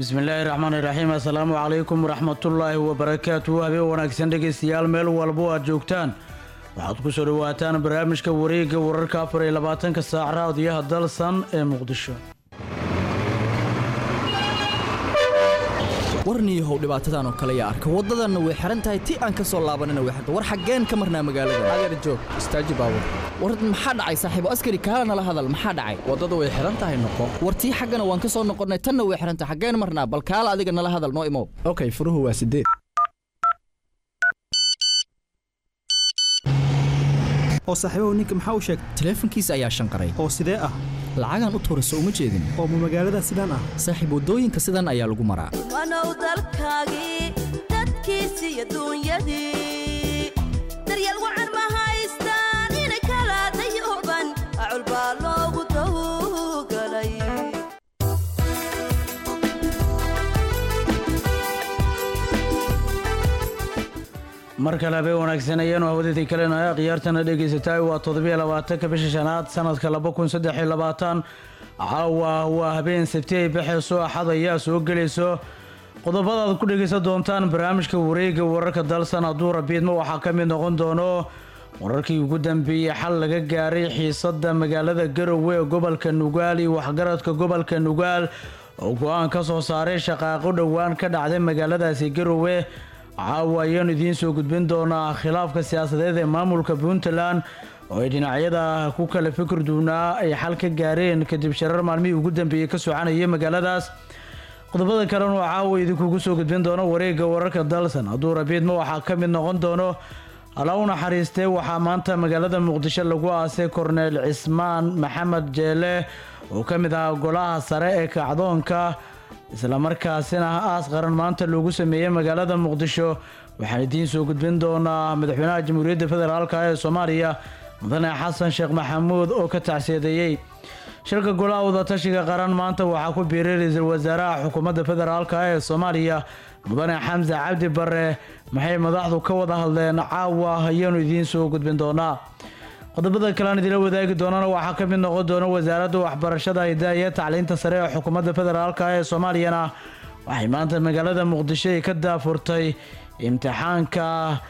bismillaahi raxmaani raxiim assalaamu calaykum waraxmatullaahi wabarakaatuhu habeen wanaagsan dhegaystayaal meel walbo aad joogtaan waxaad ku soo dhowaataan barnaamijka wareegga wararka afar iyo labaatanka saac raadiyaha dalsan ee muqdisho warniyahow dhibaatadan oo kale yaa arka waddadanna way xihan tahay ti aan ka soo laabanina way xirta war xaggeen ka marnaa magaalada adeer joog istaaji baabur war maxaa dhacay saaxiibo askari kaala nala hadal maxaa dhacay waddada way xihan tahay noqo war tii xaggana waan ka soo noqonnay tanna way xihan tahay xaggeen marnaa bal kaala adiga nala hadal noo imow okay furuhu waa sideed oo saaxiibahu ninka maxaa u sheegay taleefankiisa ayaa shanqaray oo sidee ah lacagaan u tuurayso uma jeedin oo ma magaalada sidaan ah saaxiib waddooyinka sidan ayaa lagu maraa wanow dalkaagii dadkiisi iyo duunyadii daryeel wacan ma haystaan inay kala dayooban acul baa loogu dawgalay mar kale habeen wanaagsan ayaanu hawadadii kalena khiyaartana dhegaysataa waa toddobiyo labaatanka bisha shanaad sanadka laba kun saddex iyo labaatan caawa waa habeen sabti ay baxayso axad ayaa soo gelayso qodobada aad ku dhegaysan doontaan barnaamijka wareegga wararka dalsan hadduu rabiidmo waxaa ka mid noqon doono wararkii ugu dambeeyey xal laga gaaray xiisada magaalada garowe ee gobolka nugaal iyo waxgaradka gobolka nugaal oo go-aan ka soo saaray shaqaaqo dhowaan ka dhacday magaaladaasi garowe caawa ayaanu idiin soo gudbin doonaa khilaafka siyaasadeed ee maamulka puntland oo ay dhinacyada ku kala fikir duunaa ay xal ka gaareen kadib sharar maalmihii ugu dambeeyey ka soconayay magaaladaas qodobada kalena oo caawa idinkugu soo gudbin doono wareegga wararka dalsan hadduu rabiidma waxaa ka mid noqon doono alla u naxariistee waxaa maanta magaalada muqdisho lagu aasay korneel cismaan maxamed jeele oo ka mid ahaa golaha sare ee kacdoonka islamarkaasina aas qaran maanta loogu sameeyey magaalada muqdisho waxaan idiin soo gudbin doonaa madaxweynaha jamhuuriyadda federaalka ee soomaaliya mudane xasan sheekh maxamuud oo ka tacsiyadeeyey shirka golaha wadatashiga qaran maanta waxaa ku biiray ra-iisul wasaaraha xukuumadda federaalka ee soomaaliya mudane xamse cabdi bare maxay madaxdu ka wada hadleen caawa ayaanu idiin soo gudbin doonaa qodobada kalean idila wadaagi doonana waxaa ka mid noqon doona wasaaradda waxbarashada hidaha iyo tacliinta sare ee xukuumadda federaalk ee soomaaliyana waxay maanta magaalada muqdisho ay ka daafurtay imtixaanka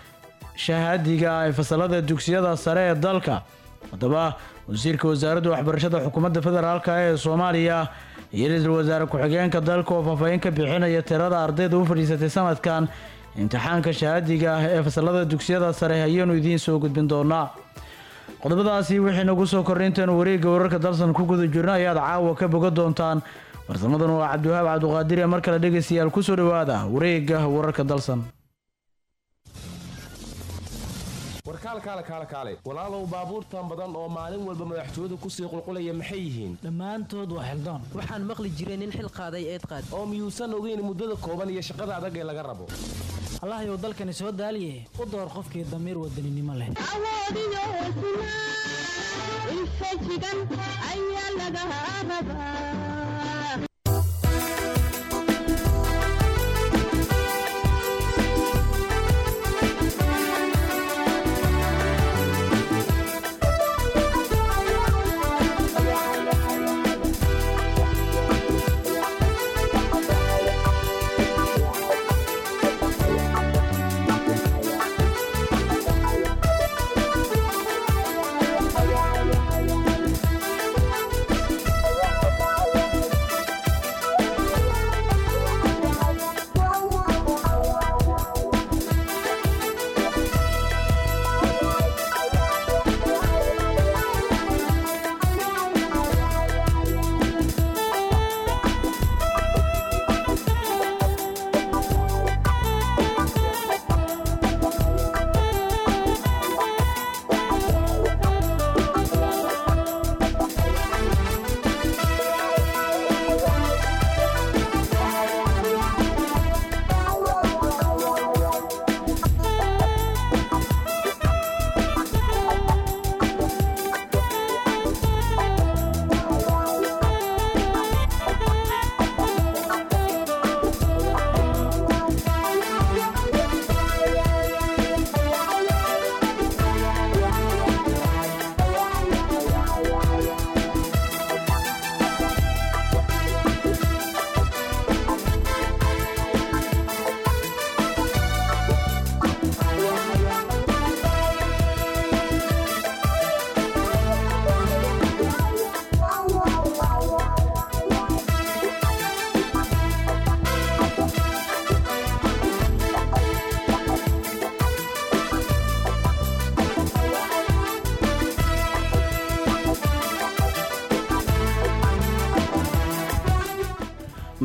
shahaadiga ee fasalada dugsiyada sare ee dalka haddaba wasiirka wasaaradda waxbarashada xukuumadda federaalk ee soomaaliya iyo ra-iisul wasaare ku-xigeenka dalka oo faahfaahin ka bixinaya tirada ardayda u fadhiisatay sanadkan imtixaanka shahaadiga ee fasalada dugsiyada sare ayaanu idiin soo gudbin doonaa qodobadaasi wixii nagu soo korray intaanu wareegga wararka dalsan ku guda jirno ayaad caawa ka boga doontaan farsamadan waa cabdiwahaab cabduqaadir ee mar kale dhegaystayaal kusoo dhowaada wareegga wararka dalsan warkaal kaale kaale kaale walaalow baabuurtan badan oo maalin walba madaxtooyadu kusii qulqulaya maxay yihiin dhammaantood waa xildoon waxaan maqli jiray nin xil qaaday eed qaad oo miyuusan ogeyn muddada kooban iyo shaqada adag ee laga rabo allahayow dalkani soo daaliye u door qofkii damiir wadaninimo leh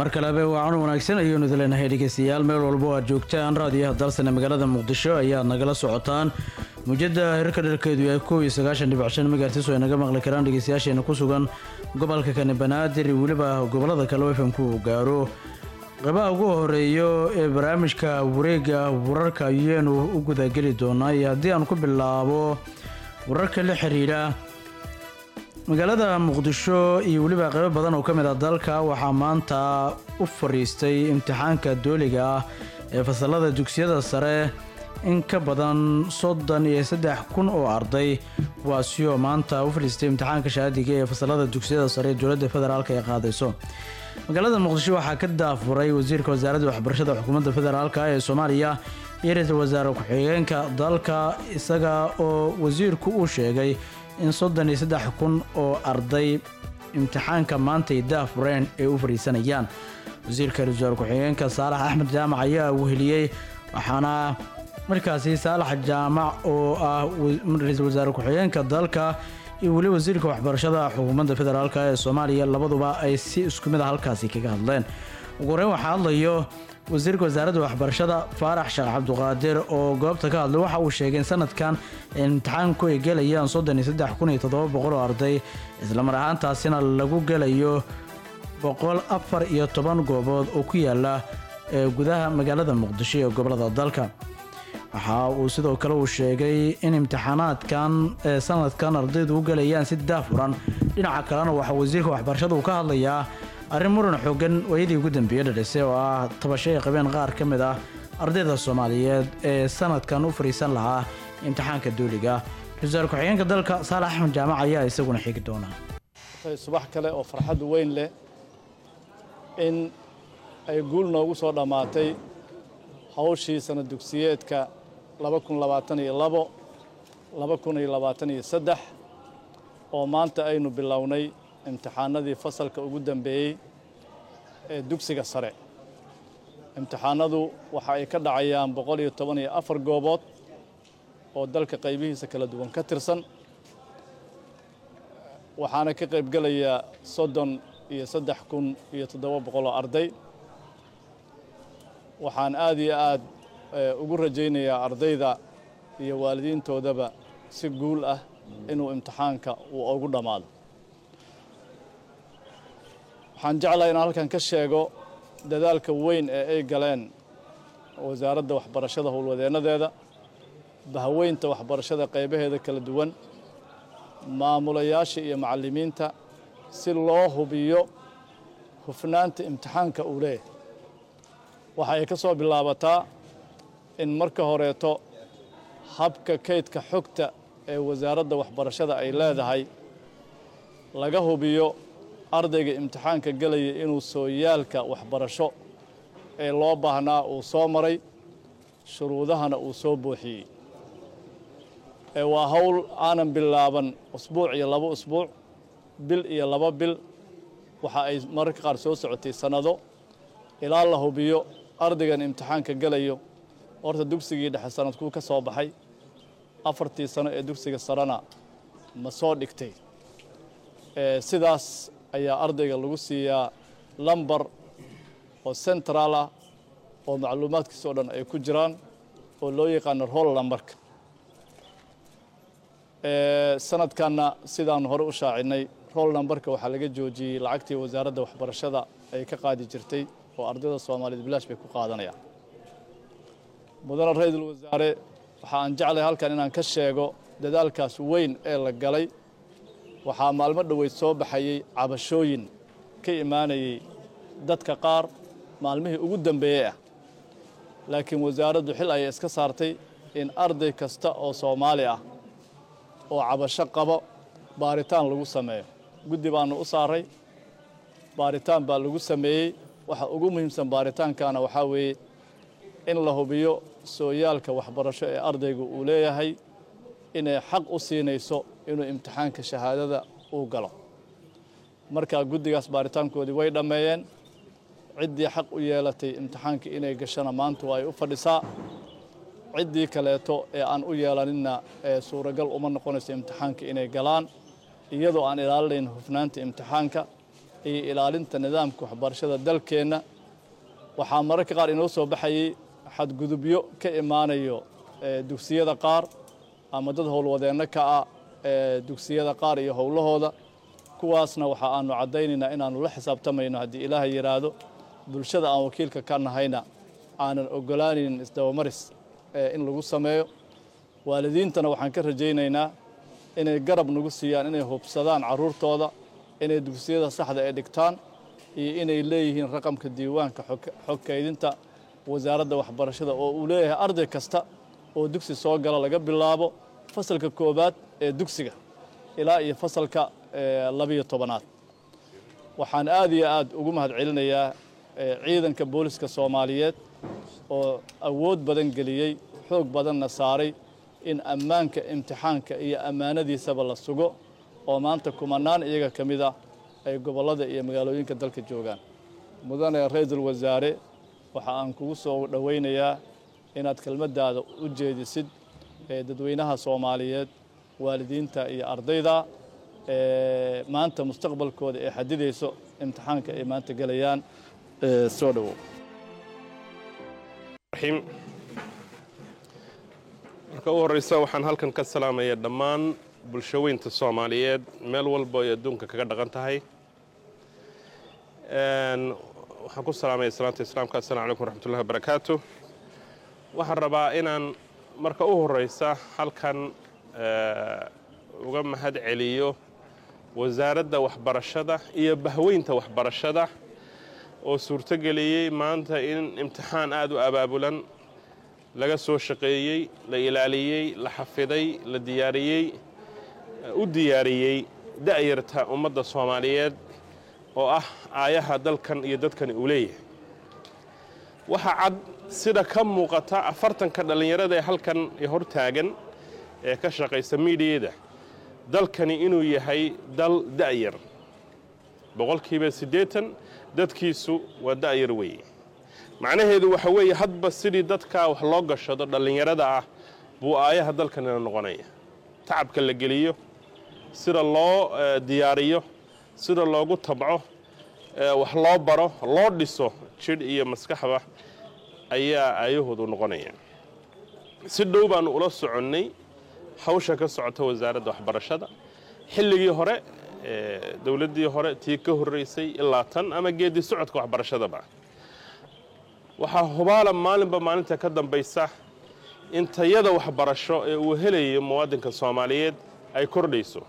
mar kalebe wacan wanaagsan ayaynu idin leenahay dhegeystayaal meel walbo aad joogtaan raadiyaha dalsane magaalada muqdisho ayaad nagala socotaan muujada hirka dharkeedu yahay kow iyo sagaashan dhibic shan megahertis oo ay naga maqli karaan dhegeystayaasheena ku sugan gobolka kani banaadir iyo weliba gobolada kale oo fmku gaaro qeybaha ugu horeeyo ee barnaamijka wareega wararka ayaanu u gudageli doonaa iyo haddii aan ku bilaabo wararka la xiriira magaalada muqdisho iyo weliba qeybo badan oo ka mid ah dalka waxaa maanta u fadhiistay imtixaanka dooliga ah ee fasalada dugsiyada sare in ka badan soddon iyo saddex kun oo arday kuwaasi oo maanta u fadhiistay imtixaanka shahaadiga ee fasalada dugsiyada sare ee dowladda federaalk ay qaadayso magaalada muqdisho waxaa ka daafuray wasiirka wasaaradda waxbarashada xukuumadda federaalk ee soomaaliya iyo ra-iisul wasaare ku-xigeenka dalka isaga oo wasiirku uu sheegay in soddon iyo saddex kun oo arday imtixaanka maantay daafureen ay u fadhiisanayaan wasiirka ra-isul wasaare ku-xigeenka saalax axmed jaamac ayaa weheliyey waxaana markaasi saalax jaamac oo ah ra-iisul wasaare ku-xigeenka dalka iyo weli wasiirka waxbarashada xukuumadda federaalk ee soomaaliya labaduba ay si isku mid a halkaasi kaga hadleen ugu horeyn waxaa hadlayo wasiirka wasaaradda waxbarashada faarax sheekh cabduqaadir oo goobta ka hadlay waxa uu sheegay in sanadkan imtixaanku ay gelayaan soddon iyo saddex kun iyo toddoba boqol oo arday islamar ahaantaasina lagu gelayo boqol afar iyo toban goobood oo ku yaala ee gudaha magaalada muqdisho ee gobolada dalka waxa uu sidoo kale uu sheegay in imtixaanaadkan ee sanadkan ardaydu u gelayaan si daafuran dhinaca kalena waxaa wasiirka waxbarashada uu ka hadlayaa arrin muran xoogan waayadii ugu dambeeyey dhadhisay oo ah tabasho ay qabeen qaar ka mid ah ardayda soomaaliyeed ee sanadkan u fariisan lahaa imtixaanka dooliga ra-iisul ku-xigeenka dalka saalax axmed jaamac ayaa isaguna xigi doona subax kale oo farxad weyn leh in ay guul noogu soo dhammaatay hawshii sana dugsiyeedka laba kun labaatan iyo labo laba kun iyo labaatan iyo saddex oo maanta aynu bilownay imtixaanadii fasalka ugu dambeeyey ee dugsiga sare imtixaanadu waxa ay ka dhacayaan boqol iyo toban iyo afar goobood oo dalka qaybihiisa kala duwan ka tirsan waxaana ka qaybgelaya soddon iyo saddex kun iyo toddoba boqol oo arday waxaan aad iyo aad ugu rajaynayaa ardayda iyo waalidiintoodaba si guul ah inuu imtixaanka uu ugu dhammaado waxaan jeclahay inaan halkan ka sheego dadaalka weyn ee ay galeen wasaaradda waxbarashada howlwadeennadeeda bahweynta waxbarashada qaybaheeda kala duwan maamulayaasha iyo macallimiinta si loo hubiyo hufnaanta imtixaanka uu leeyahay waxa ay ka soo bilaabataa in marka horeeto habka kaydka xogta ee wasaaradda waxbarashada ay leedahay laga hubiyo ardayga imtixaanka gelaya inuu sooyaalka waxbarasho ee loo baahnaa uu soo maray shuruudahana uu soo buuxiyey ee waa hawl aanan bilaaban usbuuc iyo laba usbuuc bil iyo laba bil waxa ay mararka qaar soo socotay sannado ilaa la hubiyo ardaygan imtixaanka gelayo horta dugsigii dhexe sanadkuu ka soo baxay afartii sano ee dugsiga sarena ma soo dhigtay sidaas ayaa ardayga lagu siiyaa lambar oo central ah oo macluumaadkiisa o dhan ay ku jiraan oo loo yaqaano roll lambarka sanadkanna sidaan hore u shaacinay roll nambarka waxaa laga joojiyey lacagtii wasaaradda waxbarashada ay ka qaadi jirtay oo ardayda soomaaliyeed bilaash bay ku qaadanayaan mudane ra-iisul wasaare waxa aan jeclay halkan inaan ka sheego dadaalkaas weyn ee la galay waxaa maalmo dhoweyd soo baxayey cabashooyin ka imaanayey dadka qaar maalmihii ugu dambeeyey ah laakiin wasaaraddu xil ayay iska saartay in arday kasta oo soomaali ah oo cabasho qabo baaritaan lagu sameeyo guddi baanu u saaray baaritaan baa lagu sameeyey waxa ugu muhiimsan baaritaankana waxaa weeye in la hubiyo sooyaalka waxbarasho ee ardaygu uu leeyahay inay xaq u siinayso inuu imtixaanka shahaadada uu galo markaa guddigaas baaritaankoodii way dhammeeyeen ciddii xaq u yeelatay imtixaanka inay gashana maanta waa ay u fadhisaa ciddii kaleeto ee aan u yeelaninna ee suuragal uma noqonayso imtixaanka inay galaan iyadoo aan ilaalinayn hufnaanta imtixaanka iyo ilaalinta nidaamka waxbarashada dalkeenna waxaa mararka qaar inoo soo baxayay xadgudubyo ka imaanayo dugsiyada qaar ama dad howlwadeenno ka ah dugsiyada qaar iyo howlahooda kuwaasna waxa aanu caddaynaynaa inaannu la xisaabtamayno haddii ilaahay yidhaahdo bulshada aan wakiilka ka nahayna aanan ogolaanaynin isdabamaris in lagu sameeyo waalidiintana waxaan ka rajaynaynaa inay garab nagu siiyaan inay hubsadaan carruurtooda inay dugsiyada saxda ee dhigtaan iyo inay leeyihiin raqamka diiwaanka xog kaydinta wasaaradda waxbarashada oo uu leeyahay arday kasta oo dugsi soo gala laga bilaabo fasalka koowaad ee dugsiga ilaa iyo fasalka labiyo tobanaad waxaan aad iyo aad ugu mahad celinayaa ciidanka booliska soomaaliyeed oo awood badan geliyey xoog badanna saaray in ammaanka imtixaanka iyo ammaanadiisaba la sugo oo maanta kumanaan iyaga ka mid ah ay gobollada iyo magaalooyinka dalka joogaan mudane ra-iisul wasaare waxa aan kugu soo dhowaynayaa inaad kelmaddaada u jeedisid dadweynaha soomaaliyeed waalidiinta iyo ardayda maanta mustaqbalkooda ee xadidayso imtixaanka ay maanta gelayaan soo dhowow marka u horreysa waxaan halkan ka salaamaya dhammaan bulshaweynta soomaaliyeed meel walba ay adduunka kaga dhaqan tahay waxaan ku salaamaya salaanta islaamka assalamu calaykum waraxmatullahi wabarakaatu waxaan rabaa inaan marka u horreysa halkan uga mahad celiyo wasaaradda waxbarashada iyo bahweynta waxbarashada oo suurtogeliyey maanta in imtixaan aada u abaabulan laga soo shaqeeyey la ilaaliyey la xafiday la diyaariyey u diyaariyey da'yarta ummadda soomaaliyeed oo ah aayaha dalkan iyo dadkani uu leeyahay waxaa cad sida ka muuqata afartanka dhallinyarada ee halkan hor taagan ee ka shaqaysa miidiyada dalkani inuu yahay dal da'yar boqolkiiba siddeetan dadkiisu waa da'yar weeye macnaheedu waxa weeye hadba sidii dadkaa wax loo gashado dhallinyarada ah buu aayaha dalkanina noqonaya tacabka la geliyo sida loo diyaariyo sida loogu tabco wax loo baro loo dhiso jidh iyo maskaxba ayaa aayahoodu noqonaya si dhow baanu ula soconnay hawsha ka socota wasaaradda waxbarashada xilligii hore dowladdii hore tii ka horreysay ilaa tan ama geeddi socodka waxbarashadaba waxaa hubaala maalinba maalinta ka dambaysa in tayada waxbarasho ee uu helayo muwaadinka soomaaliyeed ay kordhayso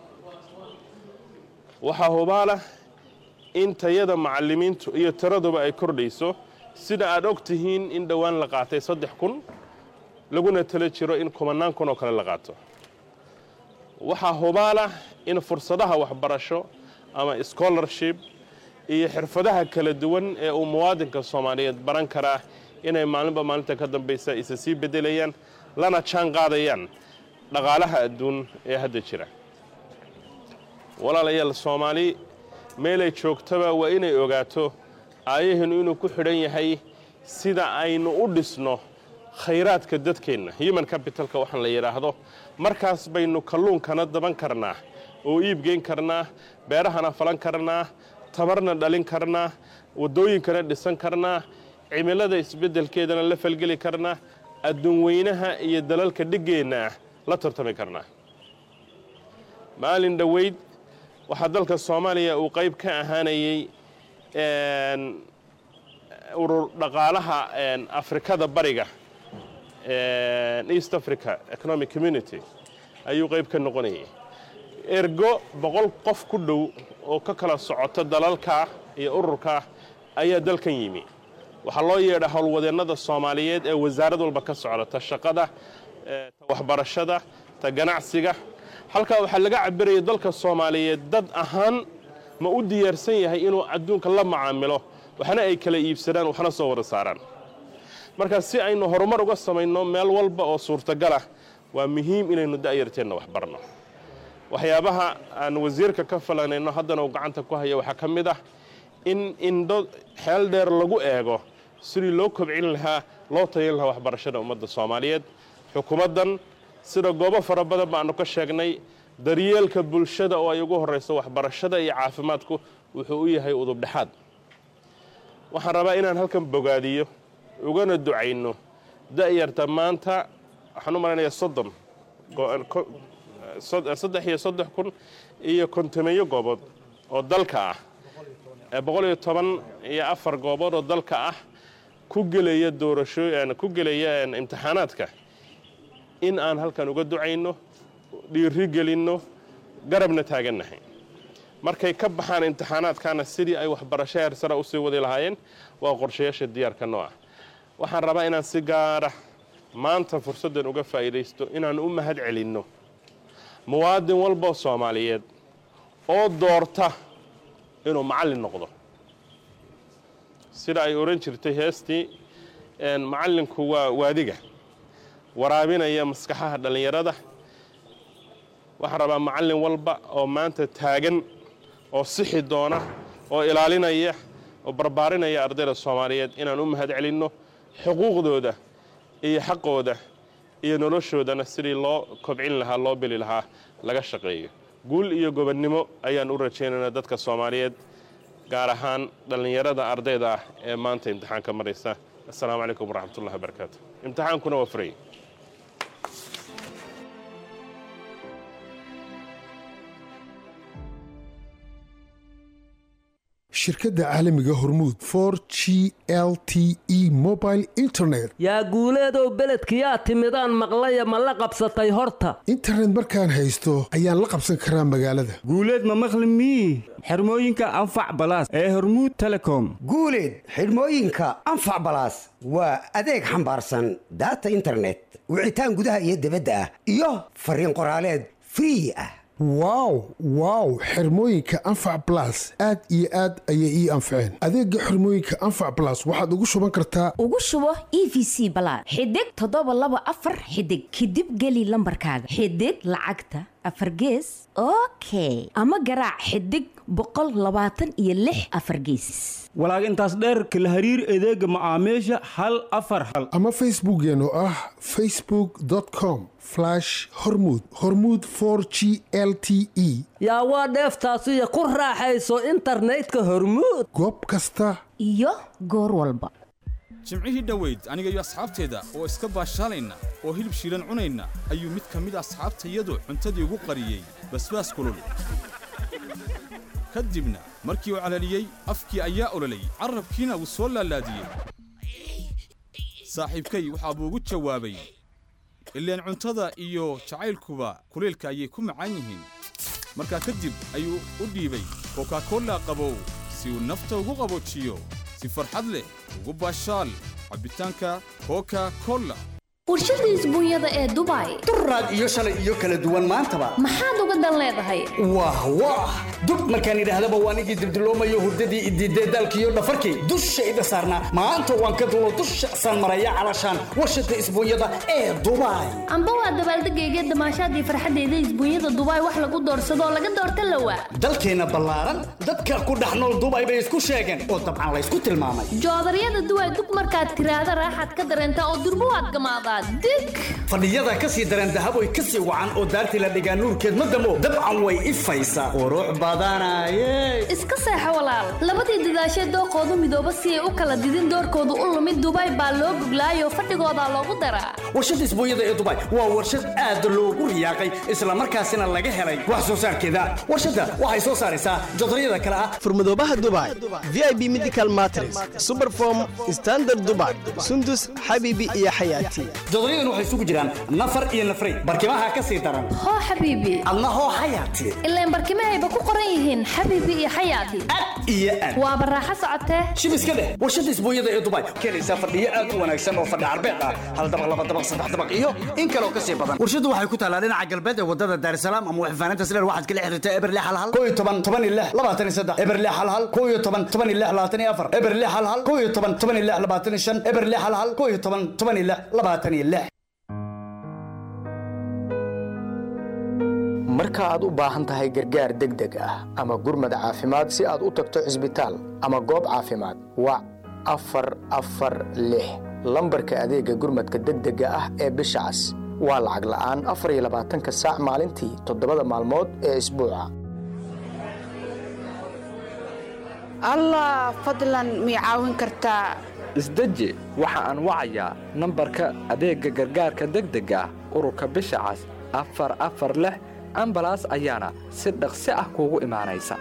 waxaa hubaala in tayada macallimiintu iyo tiraduba ay kordhayso sida aad og tihiin in dhowaan la qaatay saddex kun laguna tala jiro in kumanaan kun oo kale la qaato waxaa hubaala in fursadaha waxbarasho ama scholarship iyo xirfadaha kala duwan ee uu muwaadinka soomaaliyeed baran karaa inay maalinba maalinta ka dambaysa isa sii beddelayaan lana jaan qaadayaan dhaqaalaha adduun ee hadda jira walaalayaal soomaali meelay joogtaba waa inay ogaato aayaheenu inuu ku xidhan yahay sida aynu u dhisno khayraadka dadkeenna human capitalka waxaan la yidhaahdo markaas baynu kalluunkana daban karnaa oo iibgeyn karnaa beerahana falan karnaa tabarna dhalin karnaa waddooyinkana dhisan karnaa cimilada isbeddelkeedana la falgeli karnaa adduun weynaha iyo dalalka dhiggeenna ah la tartami karnaa maalin dhoweyd waxaa dalka soomaaliya uu qayb ka ahaanayey urur dhaqaalaha afrikada bariga east africa economic community ayuu qayb ka noqonayay ergo boqol qof ku dhow oo ka kala socota dalalka iyo ururka ayaa dalkan yimi waxaa loo yeedha howlwadeennada soomaaliyeed ee wasaarad walba ka socda ta shaqada ta waxbarashada ta ganacsiga halkaa waxaa laga cabiraya dalka soomaaliyeed dad ahaan ma u diyaarsan yahay inuu adduunka la macaamilo waxna ay kala iibsadaan waxna soo wada saaraan marka si aynu horumar uga samayno meel walba oo suurtagalah waa muhiim inaynu da'yarteenna wax barno waxyaabaha aan wasiirka ka falanayno haddana uu gacanta ku haya waxaa ka mid ah in indho xeel dheer lagu eego sidii loo kobcin lahaa loo tayin lahaa waxbarashada ummadda soomaaliyeed xukuumaddan sida goobo fara badan baanu ka sheegnay daryeelka bulshada oo ay ugu horrayso waxbarashada iyo caafimaadku wuxuu u yahay udubdhexaad waxaan rabaa inaan halkan bogaadiyo ugana ducayno da'yarta maanta waxaan u malaynayaa soddon saddex iyo soddex kun iyo kontomeeyo goobood oo dalka ah boqol iyo toban iyo afar goobood oo dalka ah ku gelaya doorasho ku gelaya imtixaanaadka in aan halkan uga ducayno dhiiri gelinno garabna taagannahay markay ka baxaan imtixaanaadkana sidii ay waxbarasho heer sare usii wadi lahaayeen waa qorshayaasha diyaarka noo ah waxaan rabaa inaan si gaara maanta fursaddan uga faa'iidaysto inaan u mahad celinno muwaadin walboo soomaaliyeed oo doorta inuu macallin noqdo sida ay odhan jirtay heestii macallinku waa waadiga waraabinaya maskaxaha dhallinyarada waxaan rabaa macallin walba oo maanta taagan oo sixi doona oo ilaalinaya oo barbaarinaya ardayda soomaaliyeed inaan u mahad celinno xuquuqdooda iyo xaqooda iyo noloshoodana sidii loo kobcin lahaa loo bili lahaa laga shaqeeyo guul iyo gobonnimo ayaan u rajaynaynaa dadka soomaaliyeed gaar ahaan dhallinyarada ardayda ah ee maanta imtixaanka maraysa assalaamu calaykum waraxmatullahi wabarakaatu imtixaankuna waa furay shirkadda caalamiga hormuud for g l t e mobile internet yaa guuleedow beledkiyaa timidaan maqlaya ma la qabsatay horta internet markaan haysto ayaan la qabsan karaa magaalada guuleed ma maqli mii xirmooyinka anfac balaas ee hormuud telecom guuleed xidhmooyinka anfac balaas waa adeeg xambaarsan daata internet wicitaan gudaha iyo dibadda ah iyo fariin qoraaleed free ah wow wow xirmooyinka anfac balas aad iyo aad ayay ii anfaceen adeega xirmooyinka anfac balas waxaad ugu shuban kartaa ugu shubo e v c balaad xidig toddoba laba afar xidig kadib geli lambarkaaga xidig lacagta afar gees okay ama garaac xidig boqol labaatan iyo lix afar geesis walaag intaas dheerka la hariir adeega macaamiisha hal afar hal ama facebookeen oo ah facebook com hormud hormud g l t e yaa waa dheeftaasiyo ku raaxayso internetka hormuud goob kasta iyo goor walba jimcihii dhoweyd aniga iyo asxaabteeda oo iska baashaalayna oo hilib shiilan cunayna ayuu mid ka mid asxaabtayadu cuntadii ugu qariyey basbaas kulul ka dibna markii uu calaliyey afkii ayaa ololayy carrabkiina wuu soo laalaadiyey saaxiibkay waxaa buu ugu jawaabay ileen cuntada iyo jacaylkuba kulaylka ayay ku macaan yihiin markaa kadib ayuu u dhiibay kokakolla qabow si uu nafta ugu qaboojiyo si farxad leh ugu baashaal cabbitaanka koka kolla warshada isbuunyada ee dubai duraad iyo shalay iyo kala duwan maantaba maxaad uga dan leedahay wah wah dub markaan idhaahdaba waan igii dibdiloomayo hurdadii idiidee daalkiiyo dhafarkii dushayda saarnaa maanta waan ka dulo dusha saan maraya calashaan warshada isbuunyada ee dubai amba waa dabaaldegayga damaashaadii farxaddeeda isbuunyada dubai wax lagu doorsadoo laga doorta lawa dalkeenna ballaaran dadka ku dhex nool dubai bay isku sheegeen oo dabcan laysku tilmaamay joodaryada duway dug markaad tiraahda raaxaad ka dareentaa oo durbo waad gamaadaa dig fadhiyada ka sii dareen dahaboy ka sii wacan oo daartii la dhigaa nuurkeed ma damo dabcan way ifaysaa qurux badanaye iska seexo walaal labadii dadaashee dooqoodu midooba si ay u kala didin doorkoodu u lumid dubai baa loo goglaayoo fadhigoodaa loogu daraa warshada isbuunyada ee dubai waa warshad aad loogu riyaaqay islamarkaasina laga helay wax soo saarkeeda warshadda waxay soo saaraysaa jodaryada kale ah furmadoobaha dubai v i b medical matres superform standard dubai sundus xabiibi iyo xayaati jodoryadan waxay isugu jiraan nafar iyo nafray barkimaha ka sii daran hoo xabiibi adna hoo xayaati ilaan barkimahayba ku qoran yihiin xabiibi iyo xayaati iyo aad waa baraaxo socotee shib iska dheh warshada isbuunyada ee dubai keenaysaa fadhiyo aad u wanaagsan oo fadhi carbeed ah hal dabaq laba dabaq saddex dabaq iyo in kaloo ka sii badan warshadu waxay ku taalaa dhinaca galbeed ee wadada daarsalaam ama waxfaanaynta sileer waxaad kala xiriirtaa eberle halhal koo iyo toban toban iyo lix labaatan iyo saddex eberle halhal koo iyo toban toban iyo lix labaatan iyo afar eberle halhal koo iyo toban toban iyo lix labaatan iyo shan eberle halhal koo iyo toban toban iyo lix labaatan iyo lix marka aad u baahan tahay gargaar degdeg ah ama gurmad caafimaad si aad u tagto cisbitaal ama goob caafimaad wac afar afar lix lambarka adeegga gurmadka degdega ah ee bisha cas waa lacag la'aan afar iyo labaatanka saac maalintii toddobada maalmood ee isbuuca allah fadlan mii caawin kartaa isdeji waxa aan wacayaa nambarka adeegga gargaarka degdega ah ururka bisha cas afar afar lix ambalaas ayaana si dhaqsi ah kuugu imaanaysa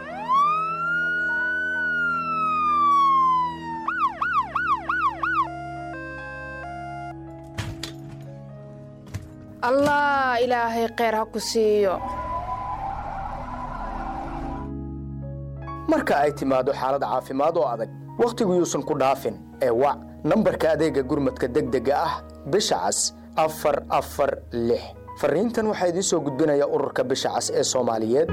allah ilaahay kheyr ha ku siiyo marka ay timaado xaalad caafimaad oo adag wakhtigu yuusan ku dhaafin ee wac nambarka adeegga gurmadka degdega ah bisha cas afar afar lix fariintan waxaa idiin soo gudbinaya ururka bisha cas ee soomaaliyeed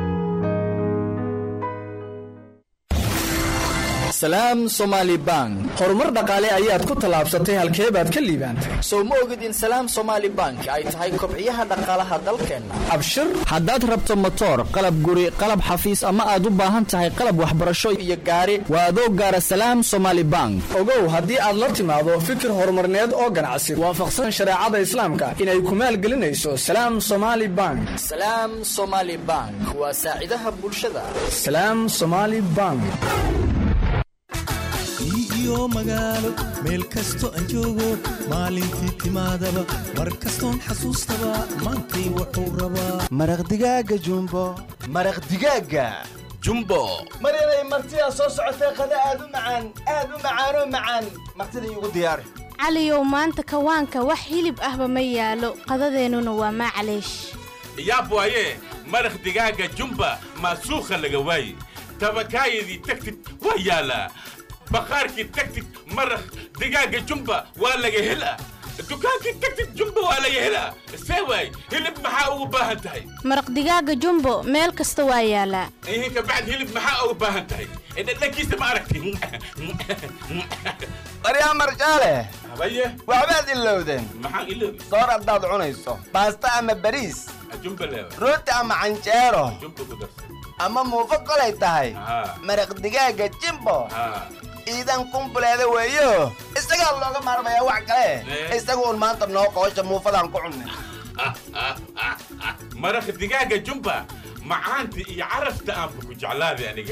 salaam somaali bank horumar dhaqaale ayaad ku tallaabsatay halkee baad ka liibaantay sow ma ogid in salaam somaali bank ay tahay kobciyaha dhaqaalaha dalkeenna abshir haddaad rabto motoor qalab guri qalab xafiis ama aad u baahan tahay qalab waxbarasho iyo gaari waa adoo gaara salaam somaali bank ogow haddii aad la timaado fikir horumarneed oo ganacsi waafaqsan shareecada islaamka inay ku maalgelinayso salaam somaali bank salaam somaali bank waa saacidaha bulshada salaam somaali bank iyo magaalo meel kasto aan joogo maalintii timaadaba mar kastoon xasuustaba maantay wuxuu rabaa maraq digaaga jumbo maraq digaaga jumbo maryanay martidaa soo socotee qada aad u macaan aad u macaanoo macaan martida iigu diyaari caliyow maanta kawaanka wax hilib ahba ma yaalo qadadeennuna waa maclaysh yaab waaye maraq digaaga jumba maasuukha laga waaye tabakaayadii tagtid waa yaalaa bakhaarkii tagtid maraq digaaga jumba waa laga helaa dukaankii tagtid jumba waa laga helaa see waay hilib maxaa ugu baahan tahay maraq digaaga jumbo meel kasta waa yaalaa ihin kabacd hilib maxaa ugu baahan tahay dhadhankiisa ma aragti baryaa marjaale habaye waxbaad ilowdeen maxaan iloobi soor haddaad cunayso baasta ama bariis jumba leewa rooti ama canjeero jumba ku darsan ama muufo kolay tahay maraq digaaga jimbo iidan kumbuleeda weeyo isagaa looga maarmayaa wax kale isagu un maanta noo qoosha muufadaan ku cunnay maraq digaaga jumba macaanta iyo carafta aanba ku jeclaaday aniga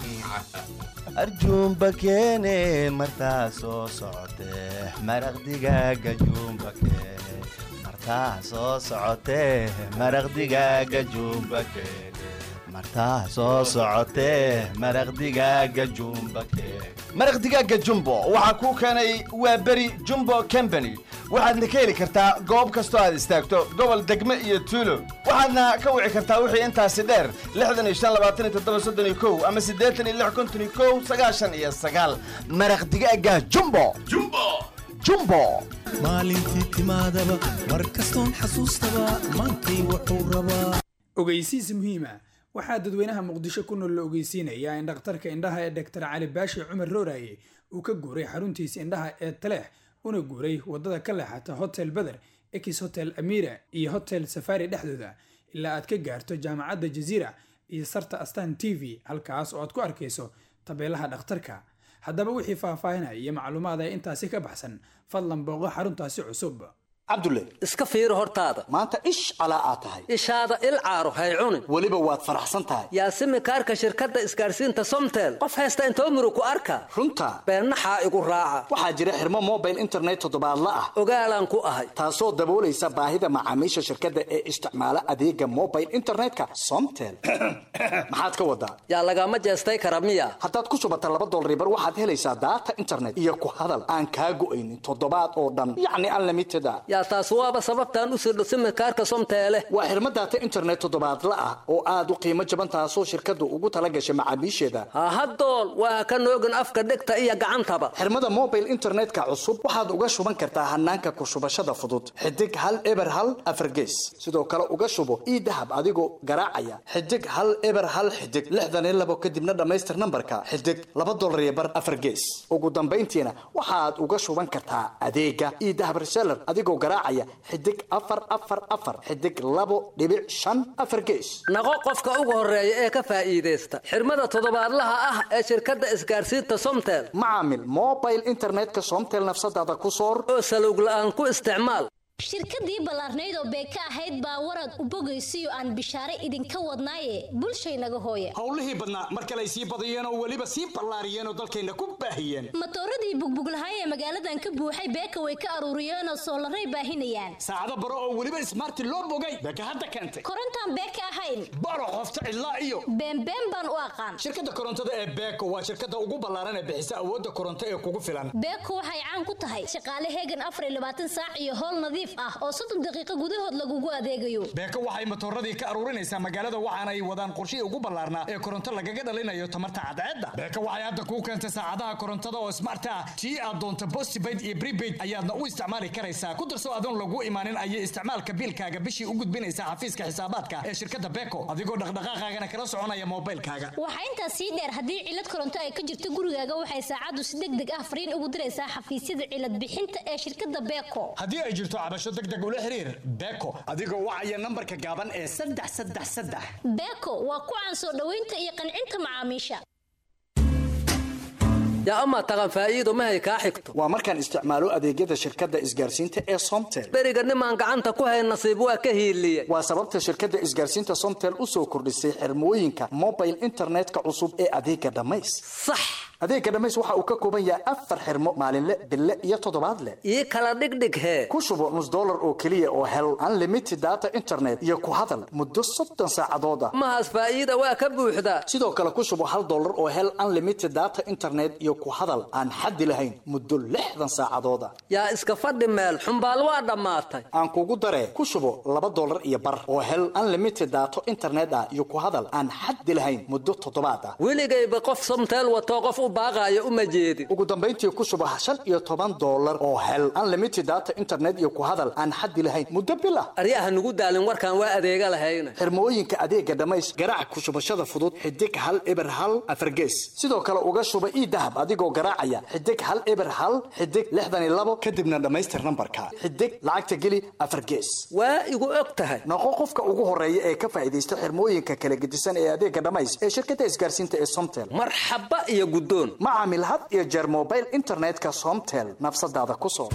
arjuumba keene martaa soo socotee maraq digaaga juumba keene martaa soo socotee maraq digaaga juumba keene martaa soo socotee maraq digaaga jumba keene maraq digaaga jumbo waxaa kuu keenay waa beri jumbo company waxaadna ka heli kartaa goob kastoo aad istaagto gobol degme iyo tuulo waxaadna ka wici kartaa wixii intaasi dheer lixdan iyo shan labaatan iyo toddoba soddon iyo kow ama siddeetan iyo lix konton iyo kow sagaashan iyo sagaal maraq digaaga jumbo jumbo jumbo maalintii timaadaba mar kastoon xasuustaba maantay wuxuu rabaa ogeysiis muhiima waxaa dadweynaha muqdisho ku nool la ogeysiinayaa in dhakhtarka indhaha ee dhaktar cali baashi cumar rooraye uu ka guuray xaruntiisa indhaha ee taleex una guuray wadada ka leexata hotel beder ex hotel amira iyo hotel safari dhexdooda ilaa aad ka gaarto jaamacadda jaziira iyo sarta astan t v halkaas oo aad ku arkayso tabeelaha dhakhtarka haddaba wixii faahfaahinaya iyo macluumaad ee intaasi ka baxsan fadlan booqo xaruntaasi cusub cabdulle iska fiiri hortaada maanta ish calaa aad tahay ishaada il caaro hay cunin weliba waad faraxsan tahay yaasimi kaarka shirkadda isgaarsiinta somtel qof haysta intoo muru ku arka runta beennaxaa igu raaca waxaa jira xirmo mobile internet toddobaadla ah ogaalaan ku ahay taasoo daboolaysa baahida macaamiisha shirkadda ee isticmaala adeega mobile internetka somtel maxaad ka wadaa yaa lagama jeestay kara miya haddaad ku shubata laba dolaribar waxaad helaysaa daata internet iyo ku hadal aan kaa go'aynin toddobaad oo dhan yacni unlimited a yaa taas waaba sababtaan u sirdho simikaarka somteele waa xirmo daata internet toddobaadla ah oo aad u qiimo jaban taasoo shirkaddu ugu tala gashay macaamiisheeda hahadool waa ka noogin afka dhegta iyo gacantaba xirmada mobile internetka cusub waxaad uga shuban kartaa hanaanka ku shubashada fudud xidig hal eber hal afargees sidoo kale uga shubo ii dahab adigoo garaacaya xidig hal eber hal xidig lixdan iyo labo kadibna dhammaystir nambarka xidig laba dolar iyo bar afargees ugu dambayntiina waxaad uga shuban kartaa adeega ii dahab reseller adigoo garaacaya xidig afar afar afar xidig labo dhibic shan afar gees naqo qofka ugu horeeya ee ka faa'iidaysta xirmada toddobaadlaha ah ee shirkadda isgaarsiinta somtel macaamil mobile internetka somtel nafsadaada ku soor oo salowg la'aan ku isticmaal shirkadii ballaarnayd oo beeka ahayd baa warad u bogaysiyo aan bishaare idinka wadnaaye bulshaynaga hooya howlihii badnaa mar kale ay sii badiyeen oo weliba sii ballaariyeen oo dalkayna ku baahiyeen matooradii bugbuglahay ee magaaladan ka buuxay beeka way ka aruuriyeen oo soolaray baahinayaan saacado baro oo weliba ismaarti loo bogay beeka hadda keentay korontaan beeka ahayn baro qofta cidlaa iyo beenbeen baan u aqaan shirkadda korontada ee beeko waa shirkadda ugu ballaaran ee bixisa awoodda koronto ee kugu filan beeko waxay caan ku tahay shaqaale heegan afar iyo labaatan saac iyo howl nadiif ah oo soddon daqiiqo gudahood lagugu adeegayo beeko waxay matooradii ka aruurinaysaa magaalada waxaana ay wadaan qorshihii ugu ballaarnaa ee koronto lagaga dhalinayo tamarta cadceedda beeko waxay hadda kuu keentay saacadaha korontada oo smart ah tii aad doonto postpaid iyo prepaid ayaadna u isticmaali karaysaa ku darso adoon lagu imaanin ayay isticmaalka biilkaaga bishii u gudbinaysaa xafiiska xisaabaadka ee shirkadda beeko adigoo dhaqdhaqaaqaagana kala soconaya moobilkaaga waxaa intaas sii dheer haddii cilad koronto ay ka jirto gurigaaga waxay saacaddu si deg deg ah fariin ugu diraysaa xafiisyada cilad bixinta ee shirkadda beeko haddii ay jirto cabasho deg deg ula xiriir beeko adigoo wacaya nambarka gaaban ee saddex saddex saddex beeko waa ku caan soo dhoweynta iyo qancinta macaamiisha yaa amaa taqan faa'iido mahay kaa xigto waa markaan isticmaalo adeegyada shirkadda isgaarsiinta ee somtel beriga nimaan gacanta ku hayn nasiib waa ka hiiliye waa sababta shirkadda isgaarsiinta somtel u soo kordhisay xirmooyinka mobile internetka cusub ee adeega dhammays sax adeega dhammays waxa uu ka kooban yahay afar xirmo maalinle bille iyo toddobaadle ii kala dhigdhig hee ku shubo nus dollar oo keliya oo hel unlimited data internet iyo ku hadal muddo soddon saacadood ah mahaas faa'iida waa ka buuxdaa sidoo kale ku shubo hal dollar oo hel unlimited data internet iyo ku hadal aan xaddi lahayn muddo lixdan saacadood ah yaa iska fadhi meel xumbaal waa dhammaatay aan kugu daree ku shubo laba dollar iyo bar oo hel unlimited data internet ah iyo ku hadal aan xaddi lahayn muddo toddobaad ah weligayba qof somteel watoo qof u baaqaayo uma jeedin ugu dambayntii ku shubo shan iyo toban dollar oo hel unlimited data internet iyo ku hadal aan xaddi lahayn muddo bil ah aryaha nugu daalin warkaan waa adeega lahayna xirmooyinka adeega dhammays garaac ku shubashada fudud xidig hal eber hal afargees sidoo kale uga shuba ii dahab adigoo garaacaya xidig hal eber hal xidig lixdan iyo labo kadibna dhammaystir nambarka xidig lacagta geli afar gees waa igu og tahay noqo qofka ugu horeeya ee ka faa'iidaysta xirmooyinka kala gedisan ee adeega dhammays ee shirkadda isgaarsiinta ee somtel marxaba iyo guddoon ma caamil had iyo jeer mobile internetka somtel nafsadaada ku soo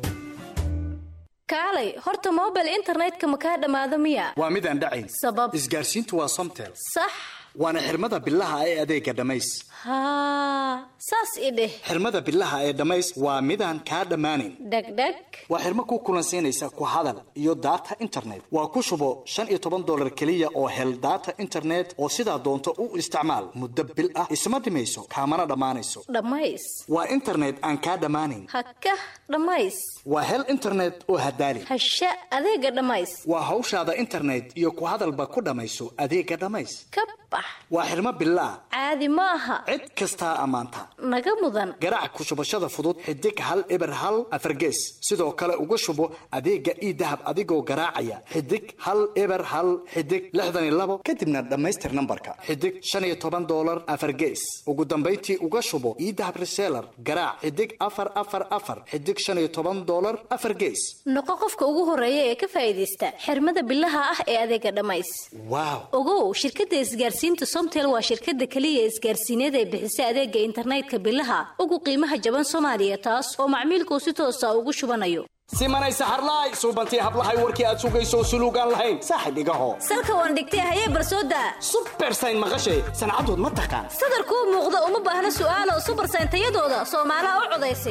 kaalay horta mobile internetka ma kaa dhammaado miya waa mid aan dhacayn sabab isgaarsiintu waa somtel sax waana xirmada bilaha ee adeega dhammays haa saas i dheh xirmada bilaha ee dhammays waa midaan kaa dhammaanayn dhegdheg waa xirmo ku kulansiinaysa ku hadal iyo data internet waa ku shubo shan iyo toban dollar keliya oo hel data internet oo sidaa doonto u isticmaal muddo bil ah isma dhimayso kaamana dhammaanayso dhammays waa internet aan kaa dhammaanayn hakah dhammays waa hel internet oo hadaali hasha adeega dhammays waa hawshaada internet iyo ku hadalba ku dhammayso adeega dhammays ka bax waa xirmo bilaa caadi ma aha cid kastaa ammaanta naga mudan garaac ku shubashada fudud xidig hal eber hal afargees sidoo kale uga shubo adeega ii dahab adigoo garaacaya xidig hal eber hal xidig lixdan iyo labo kadibna dhammaystir nambarka xidig shan iyo toban dollar afargees ugu dambayntii uga shubo ii dahab reseller garaac xidig afar afar afar xidig shan iyo toban dollar afar gees noqo qofka ugu horeeya ee ka faa'iidaysta xirmada bilaha ah ee adeega dhammays waaw ogow shirkadda isgaarsiinta somtel waa shirkadda keliya isgaarsiineed ee bixisa adeega internetka bilaha ugu qiimaha jaban soomaaliya taas oo macmiilku si toosa ugu shubanayo simanay saxarlaay suubantii hablahay warkii aad sugayso suluugaan lahayn saaxib igaho salka waan dhigtay hayee barsooda subersayn maqashay sancadood ma taqaan sadarkuu muuqda uma baahna su'aalo subersayn tayadooda soomaalaha u codaysa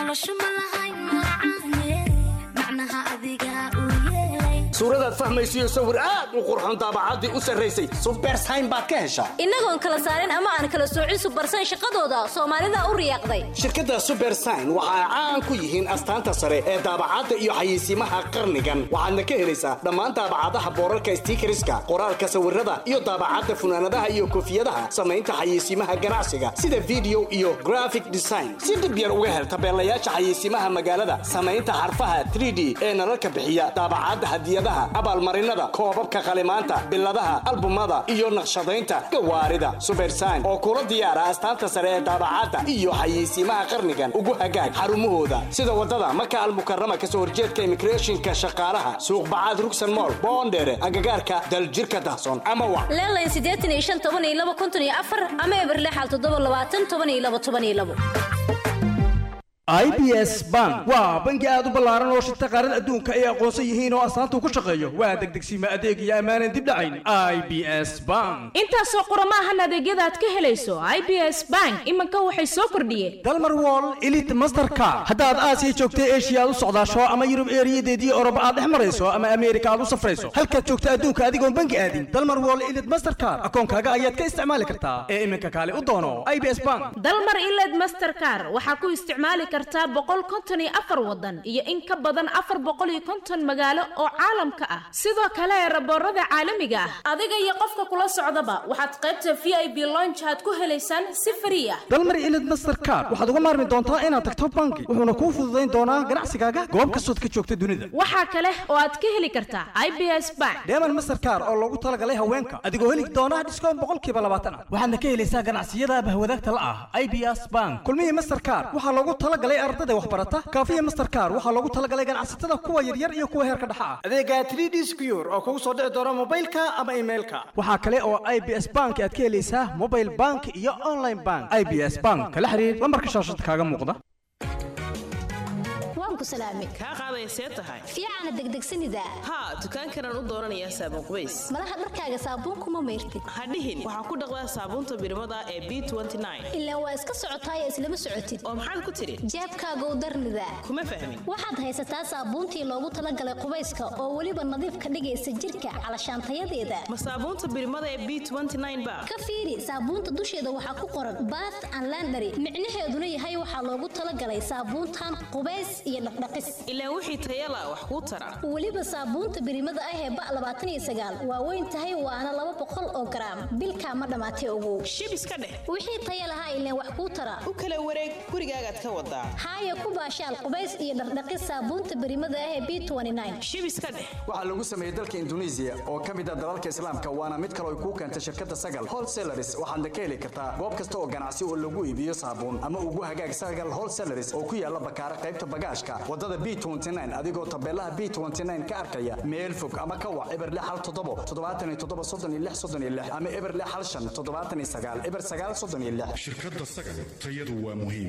suuradaad fahmaysiyo sawir aad u qurxoon daabacaddii u sarraysay subersayn baad ka heshaa innagoon kala saarin ama aan kala soocin subersayn shaqadooda soomaalida u riyaaqday shirkadda subersign waxa ay caan ku yihiin astaanta sare ee daabacadda iyo xayeysiimaha qarnigan waxaadna ka helaysaa dhammaan daabacadaha boorarka stiikariska qoraalka sawirada iyo daabacadda funaanadaha iyo koofiyadaha samaynta xayeysiimaha ganacsiga sida video iyo graphic design si dhib yar uga hel tabeelayaasha xayeysiimaha magaalada samaynta xarfaha 3d ee nalalka bixiya daabacadda hadiyadaha abaalmarinada koobabka qalimaanta biladaha albumada iyo naqshadaynta gawaarida subersign oo kula diyaara astaanta sare ee daabacadda iyo xayeysiimaha qarnigan ugu hagaag xarumahooda sida wadada maka almukarama kasoo horjeedka immigrationka shaqaalaha suuq bacaad rugsan mool boondheere agagaarka daljirka dahsoon ama wa leelayn siddeetan iyo shan toban iyo laba konton iyo afar ama eber lixal toddoba labaatan toban iyo laba toban iyo labo i b s bank waa bangi aad u ballaaran oo shirta qaarada adduunka ay aqoonsan yihiin oo astaanta ku shaqeeyo waa degdegsiima adeeg iyo ammaanan dib dhacayn i b s bank intaasoo qurama ahan adeegyada aad ka helayso i b s bank iminka waxay soo kordhiyeen dalmar wall elite mastercard haddaad aasiya joogta eshiya aad u socdaasho ama yurub eeriyadeedii oroba aad dhex marayso ama ameerika aad u safrayso halkaad joogta adduunka adigoon bangi aadin dalmar wall elite mastercard akoonkaaga ayaad ka isticmaali kartaa ee iminka kaale u doono i b s bank dalmar iled mastercar waxaa ku isticmaali kartaa boqol konton iyo afar wadan iyo in ka badan afar boqol iyo konton magaalo oo caalamka ah sidoo kale raboorada caalamiga ah adiga iyo qofka kula socdaba waxaad qaybta v i b lonch aad ku helaysaan si frii ah dalmar elite mastercard waxaad uga maarmi doontaa inaad tagto bangi wuxuuna kuu fududayn doonaa ganacsigaaga goob kastood ka joogta dunida waxaa kale oo aad ka heli kartaa i b s bank deeman mastercard oo loogu talagalay haweenka adigoo heli doona dhiskoon boqolkiiba labaatan ah waxaadna ka helaysaa ganacsiyada bahwadaagta la ah i b s bank kulmihii mastercard waxaa loogu talagalay ardada waxbarata kaafiya mastercard waxaa loogu talagalay ganacsatada kuwa yaryar iyo kuwa heerka dhexa ah adeega 3d secure oo kugu soo dhici doona mobilka ama emailka waxaa kale oo i b s bank aad ka helaysaa mobile bank iyo online bank i b s bank kala xiriir lambarka shaashada kaaga muuqda waan ku salaamay kaa qaadaya see tahay fiicana degdegsanida haa dukaankanaan u dooranayaa saabuun qubays malaha dharkaaga saabuunkuma mayrtid hadhihin waxaa ku dhaqdaa saabuunta birmada ee b ilaa waa iska socotaay islama socotid oo maxaad ku tidhi jeebkaagow darnida kuma fahmin waxaad haysataa saabuuntii loogu talagalay qubayska oo weliba nadiif ka dhigaysa jirka calashaantayadeeda ma saabuunta birmada ee b ba ka fiiri saabuunta dusheeda waxaa ku qoran bath and landary micnaheeduna yahay waxaa loogu talagalay saabuuntan qubays iyo dhaqdhaqis ilaa wixii tayala wax kuu tara weliba saabuunta birimada ah ee ba labaatan iyo sagaal waa weyn tahay waana laba boqol oo garaam bilkaa ma dhammaatay ogow shib iska dheh wixii taya lahaa ileen wax kuu tara u kala wareeg gurigaagaad ka wadaa haaya ku baashaal qubays iyo dhaqdhaqis saabuunta birimada ah ee b shib iska dheh waxaa lagu sameeyey dalka induneisiya oo ka mid ah dalalka islaamka waana mid kale ay kuu keentay shirkadda sagal wholesalaris waxaadna ka heli kartaa goob kasta oo ganacsi oo lagu iibiyo saabuun ama ugu hagaag sagal wholesalaris oo ku yaala bakaara qaybta bagaashka wadada b adigoo tabeelaha b ka arkaya meel fog ama ka wac eber hal toddobo toddobaatan iyo toddoba soddon iyo lix soddon iyo lix ama eber hal shan toddobaatan iyo sagaal eber sagaal soddon iyo lix shirkadda sagal tayadu waa muhiim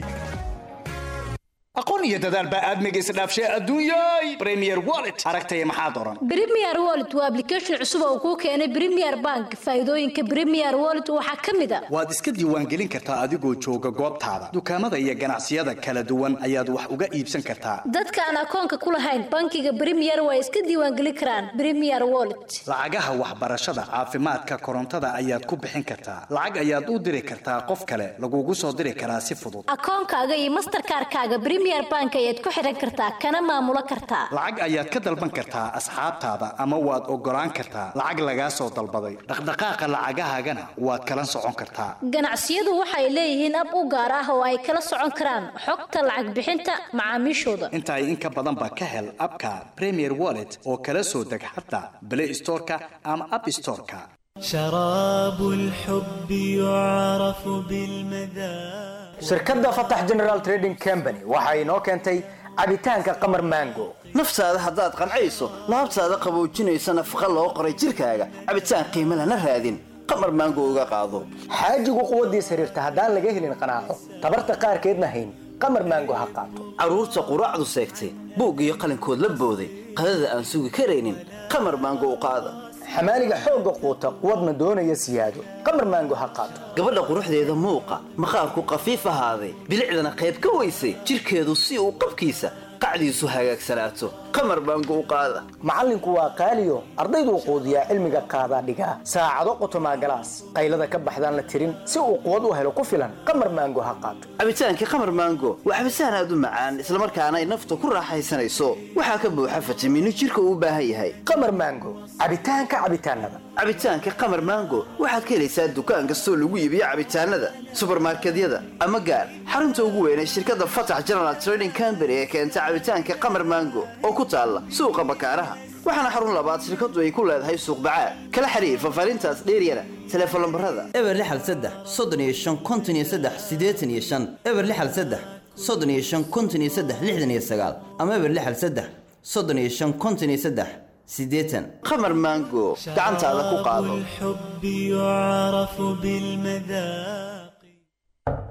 aqoon iyo dadaal baa aadmiga isdhaafshay adduunyay premier wallet aragtaya maxaa doran premier wallet waa application cusub oo kuu keenay premier bank faa'iidooyinka premier wallet waxaa ka mid a waad iska diiwaangelin kartaa adigoo jooga goobtaada dukaamada iyo ganacsiyada kala duwan ayaad wax uga iibsan kartaa dadka aan akoonka ku lahayn bankiga premier waa iska diiwaangelin karaan premier wallet lacagaha waxbarashada caafimaadka korontada ayaad ku bixin kartaa lacag ayaad u diri kartaa qof kale lagugu soo diri karaa si fudud akoonkaaga iyo masterkaarkaaga premier bank ayaad ku xiran kartaa kana maamulo kartaa lacag ayaad ka dalban kartaa asxaabtaada ama waad ogolaan kartaa lacag lagaa soo dalbaday dhaqdhaqaaqa lacagahaagana waad kala socon kartaa ganacsiyadu waxay leeyihiin ab u gaar ah oo ay kala socon karaan xogta lacag bixinta macaamiishooda intaay in ka badanba ka hel abka premier wallet oo kala soo deg xataa play storeka ama app storeka شراب الحب يعرف بالمذاق shirkadda fatax general trading company waxa inoo keentay cabitaanka qamar mango naftaada haddaad qancayso laabtaada qaboojinaysa nafaqa loo qoray jirkaaga cabitaan qiimo lana raadin qamar maango uga qaado xaajigu quwaddiis xiriirta haddaan laga helin qanaaco tabarta qaarkeedna hayn qamar mango ha qaato carruurta quraacdu seegtay buug iyo qalinkood la booday qadada aan sugi karaynin qamar maango u qaada xamaaliga xoogga quuta quwadna doonaya siyaado qamar maango ha qaato gabadha quruxdeeda muuqa maqaarku qafiif ahaaday bilicdana qayb ka weysay jirkeedu si uu qabkiisa qacdiisu hagaagsanaato qamar maango u qaada macallinku waa qaaliyo ardayduu quudiyaa cilmiga qaadaa dhigaa saacado qotomaa galaas qaylada ka baxdaan la tirin si uu quwad u helo ku filan qamar maango ha qaato cabitaankii qamar maango waa cabitaan aad u macaan islamarkaana ay nafta ku raaxaysanayso waxaa ka buuxa fitamiino jirka uu u baahan yahay qamar maango cabitaanka cabitaanada cabitaanka qamar maango waxaad ka helaysaa dukaan kastoo lagu iibiyo cabitaanada subarmarkedyada ama gaar xarunta ugu weyn ee shirkadda fatax general trading company ee keenta cabitaanka qamar maango oo ku taalla suuqa bakaaraha waxaana xarun labaad shirkadu ay ku leedahay suuq bacaad kala xiriir fafaarintaas dheeryana teleefon lambarada eber lixal saddex soddon iyo shan konton iyo saddex siddeetan iyo shan eber lixal saddex soddon iyo shan konton iyo saddex lixdan iyo sagaal ama eber lixal saddex soddon iyo shan konton iyo saddex siddeetan qamar maango gacantaada ku qaado الحب يعرف بالمذاق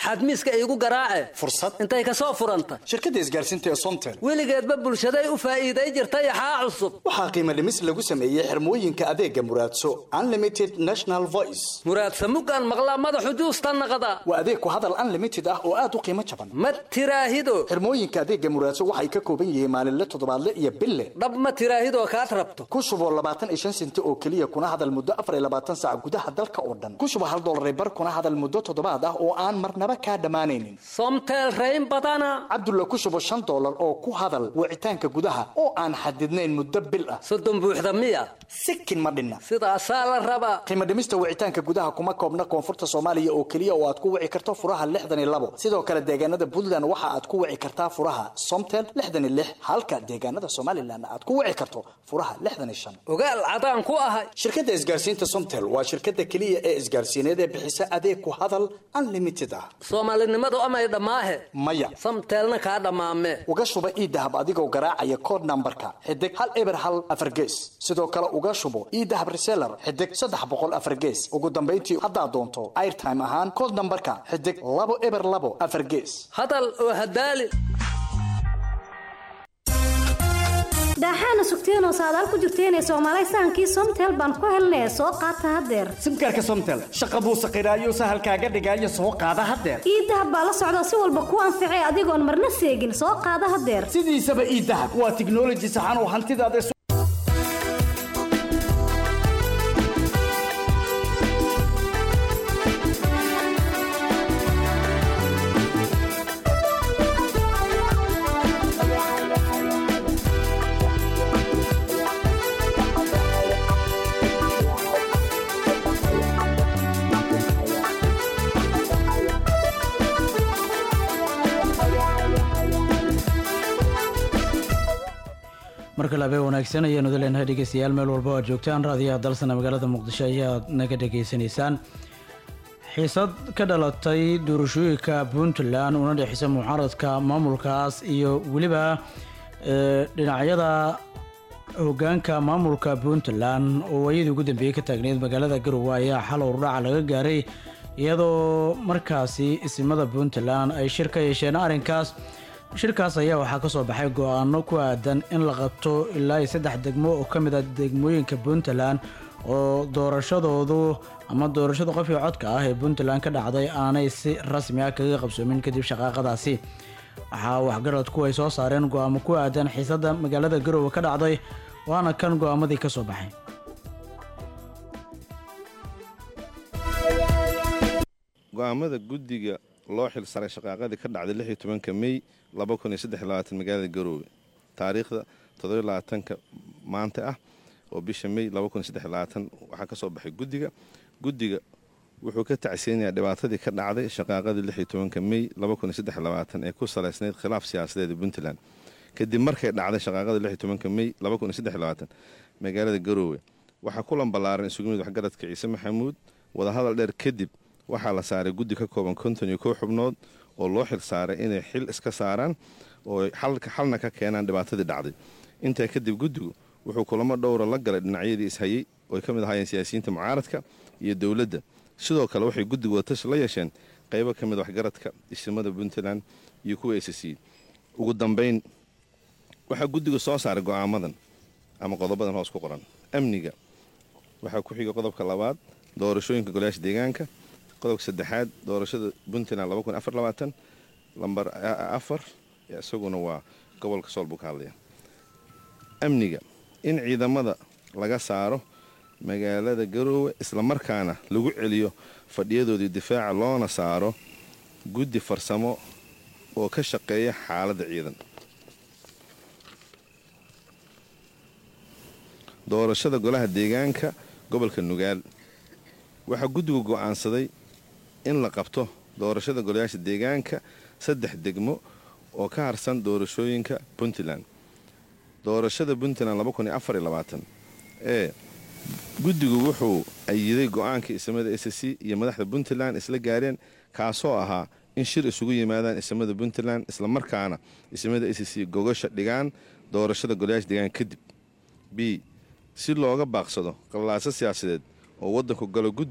xadmiiska iigu garaace fursad intay ka soo furanta shirkadda isgaarsiinta ee somtel weligeedba bulshaday u faa'iiday jirta yaxaa cusub waxaa qiimo dhimis lagu sameeyey xirmooyinka adeega muraadso unlimited national voice muraadsa muggaan maqlaa madaxu juusta naqda waa adeeg ku hadal unlimited ah oo aad u qiimo jaban ma tiraahido xirmooyinka adeega muraadso waxay ka kooban yihiin maalinle toddobaadle iyo bille dhab ma tiraahidoo kaad rabto ku shuboo labaatan iyo shan senti oo keliya kuna hadal muddo afar iyo labaatan saac gudaha dalka oo dhan ku shubo hal dollar bar kuna hadal muddo toddobaad ah oo aan marnaba kaa dhammaanaynin somtel rayn badana cabdulla ku shubo shan dollar oo ku hadal wicitaanka gudaha oo aan xadidnayn muddo bil ah soddon buuxda miya sikin ma dhinna sidaasaa la rabaa qiimo dhimista wicitaanka gudaha kuma koobna koonfurta soomaaliya oo keliya oo aad ku wici karto furaha lixdan iyo labo sidoo kale deegaanada puntland waxa aad ku wici kartaa furaha somtel lixdan iyo lix halka deegaanada somalilan aad ku wici karto furaha lixdan iyo shan ogaal cadaan ku ahay shirkadda isgaarsiinta somtel waa shirkadda keliya ee isgaarsiineed ee bixisa adeeg ku hadal unlimited ah soomaalinimadu amay dhammaahe maya samteelna kaa dhammaame uga shuba iidahab adigoo garaacaya kood nambarka xidig hal eber hal afar gees sidoo kale uga shubo iidahab reseller xidig saddex boqol afar gees ugu dambayntii haddaad doonto airtime ahaan kood nambarka xidig labo eber labo afar gees hadal oo hadaali daaxaana sugteenoo saadaal ku jirteenee soomaalay sahankii somtel baan ku helnay soo qaata haddeer simkaarka somtel shaqa buu saqiraayo sahalkaaga dhigaayo soo qaada haddeer iidahab baa la socda si walba ku anficay adigoon marna seegin soo qaada haddeer sidiisaba iidahab waa tiknoloji saxan oo hantidaada markale habeen wanaagsan ayaanu leenahay dhegeystayaal meel walba oo aad joogtaan raadiyaha dalsana magaalada muqdisho ayaad naga dhegaysanaysaan xiisad ka dhalatay doorashooyinka puntland una dhexeysa mucaaradka maamulkaas iyo weliba dhinacyada hogaanka maamulka puntland oo waayadii ugu dambeeyey ka taagneyd magaalada garowe ayaa xal urdhaca laga gaaray iyadoo markaasi isimada puntland ay shir ka yeesheen arrinkaas shirkaas ayaa waxaa ka soo baxay go-aano ku aadan in la qabto ilaa iyo saddex degmo oo ka mid ah degmooyinka puntland oo doorashadoodu ama doorashada qofkii codka ah ee puntland ka dhacday aanay si rasmi ah kaga qabsoomin kadib shaqaaqadaasi waxaa waxgaradku ay soo saareen go-aamo ku aadan xiisada magaalada garowe ka dhacday waana kan go-aamadii ka soo baxay go-aamada guddiga loo xil saray shaqaaqadii ka dhacday lix iyo tobanka mey laba kun iyo saddex iyo labaatan magaalada garoowe taariikhda toddobiyo labaatanka maanta ah oo bisha mey laba kun iyo saddex iyo labaatan waxaa ka soo baxay guddiga guddiga wuxuu ka tacsiyanayaa dhibaatadii ka dhacday shaqaaqadii lix iyo tobanka mey laba kun iyo saddex iyo labaatan ee ku salaysnayd khilaaf siyaasadeeda puntland kadib markay dhacday shaqaaqadii lix iyo tobanka mey laba kun iyo saddex iyo labaatan magaalada garoowe waxaa kulan ballaaran isugu mid waxgaradka ciise maxamuud wadahadal dheer kadib waxaa la saaray guddi ka kooban konton iyo kow xubnood oo loo xil saaray inay xil iska saaraan oo xalna ka keenaan dhibaatadii dhacday intaa kadib guddigu wuxuu kulamo dhowra la galay dhinacyadii ishayey ooy ka mid ahaayeen siyaasiyiinta mucaaradka iyo dowladda sidoo kale waxay guddigu watashi la yeesheen qaybo ka mid waxgaradka isimada puntland iyo kuwa s c ugu dambayn waxaa guddigu soo saaray go'aamadan ama qodobadan hoos ku qoran amniga waxaa ku xiga qodobka labaad doorashooyinka golayaasha deegaanka qodobka saddexaad doorashada puntland lambar afar isaguna waa gobolka sool buu ka hadlaya amniga in ciidamada laga saaro magaalada garoowe islamarkaana lagu celiyo fadhiyadoodii difaaca loona saaro guddi farsamo oo ka shaqeeya xaaladda ciidan doorashada golaha deegaanka gobolka nugaal waxaa guddigu go'aansaday in la qabto doorashada golayaasha deegaanka saddex degmo oo ka harsan doorashooyinka puntland doorashada puntland ee guddigu wuxuu ayiday go'aanka isimada s c iyo madaxda puntland isla gaareen kaasoo ahaa in shir isugu yimaadaan isimada puntland islamarkaana isimada s c gogasha dhigaan doorashada golayaasha deegaanka kadib b si looga baaqsado qalaaso siyaasadeed oo waddanku galo guddigu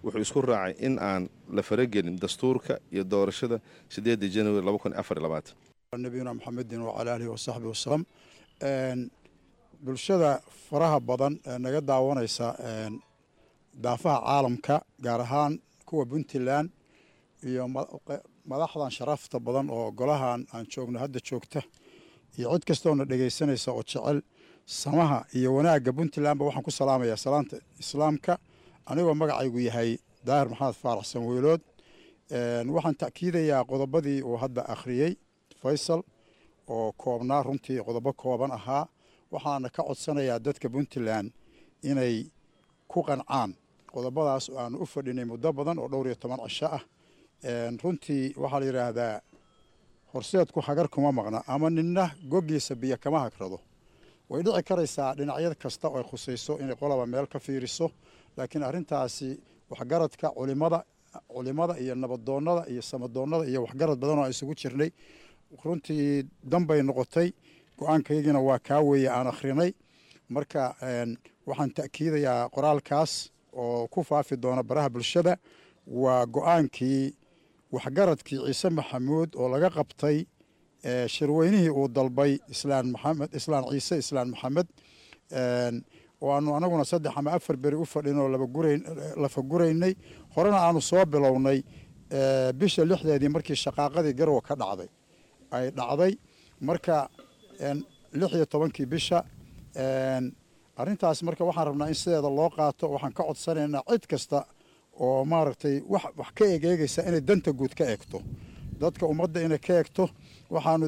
wuxuu isku raacay in aan la faragelin dastuurka iyo doorashada sideedii januari nabiyuna maxamedin wacala aalihi wasaxbi wasalam bulshada faraha badan ee naga daawanaysa daafaha caalamka gaar ahaan kuwa puntland iyo madaxdan sharafta badan oo golahan aan joogno hadda joogta iyo cid kastoona dhegaysanaysa oo jecel samaha iyo wanaagga puntlandba waxaan ku salaamayaa salaanta islaamka anigoo magacaygu yahay daahir maxamed faarax sanweylood waxaan ta'kiidayaa qodobadii uu hadda akhriyey faysal oo koobnaa runtii qodobo kooban ahaa waxaana ka codsanayaa dadka puntland inay ku qancaan qodobadaas oo aanu u fadhinay muddo badan oo dhowr iyo toban cisho ah runtii waxaa la yidhaahdaa horseedku hagar kuma maqna ama ninna goggiisa biyo kama hagrado way dhici karaysaa dhinacyad kasta oo ay khusayso inay qolaba meel ka fiiriso laakiin arrintaasi waxgaradka culimada culimada iyo nabadoonnada iyo samadoonnada iyo waxgarad badan oo aan isugu jirnay runtii danbay noqotay go-aankaygina waa kaa weeye aan akhrinay marka waxaan ta'kiidayaa qoraalkaas oo ku faafi doona baraha bulshada waa go-aankii waxgaradkii ciise maxamuud oo laga qabtay shirweynihii uu dalbay islaan maxamed islaan ciise islaan maxamed oo aanu anaguna saddex ama afar beri u fadhinoo lafa guraynay horena aanu soo bilownay bisha lixdeedii markii shaqaaqadii garwa ka dhacday ay dhacday marka lix iyo tobankii bisha arrintaas marka waxaan rabnaa in sideeda loo qaato waxaan ka codsanaynaa cid kasta oo maaragtay wax wax ka egeegaysa inay danta guud ka eegto dadka ummadda inay ka eegto waxaanu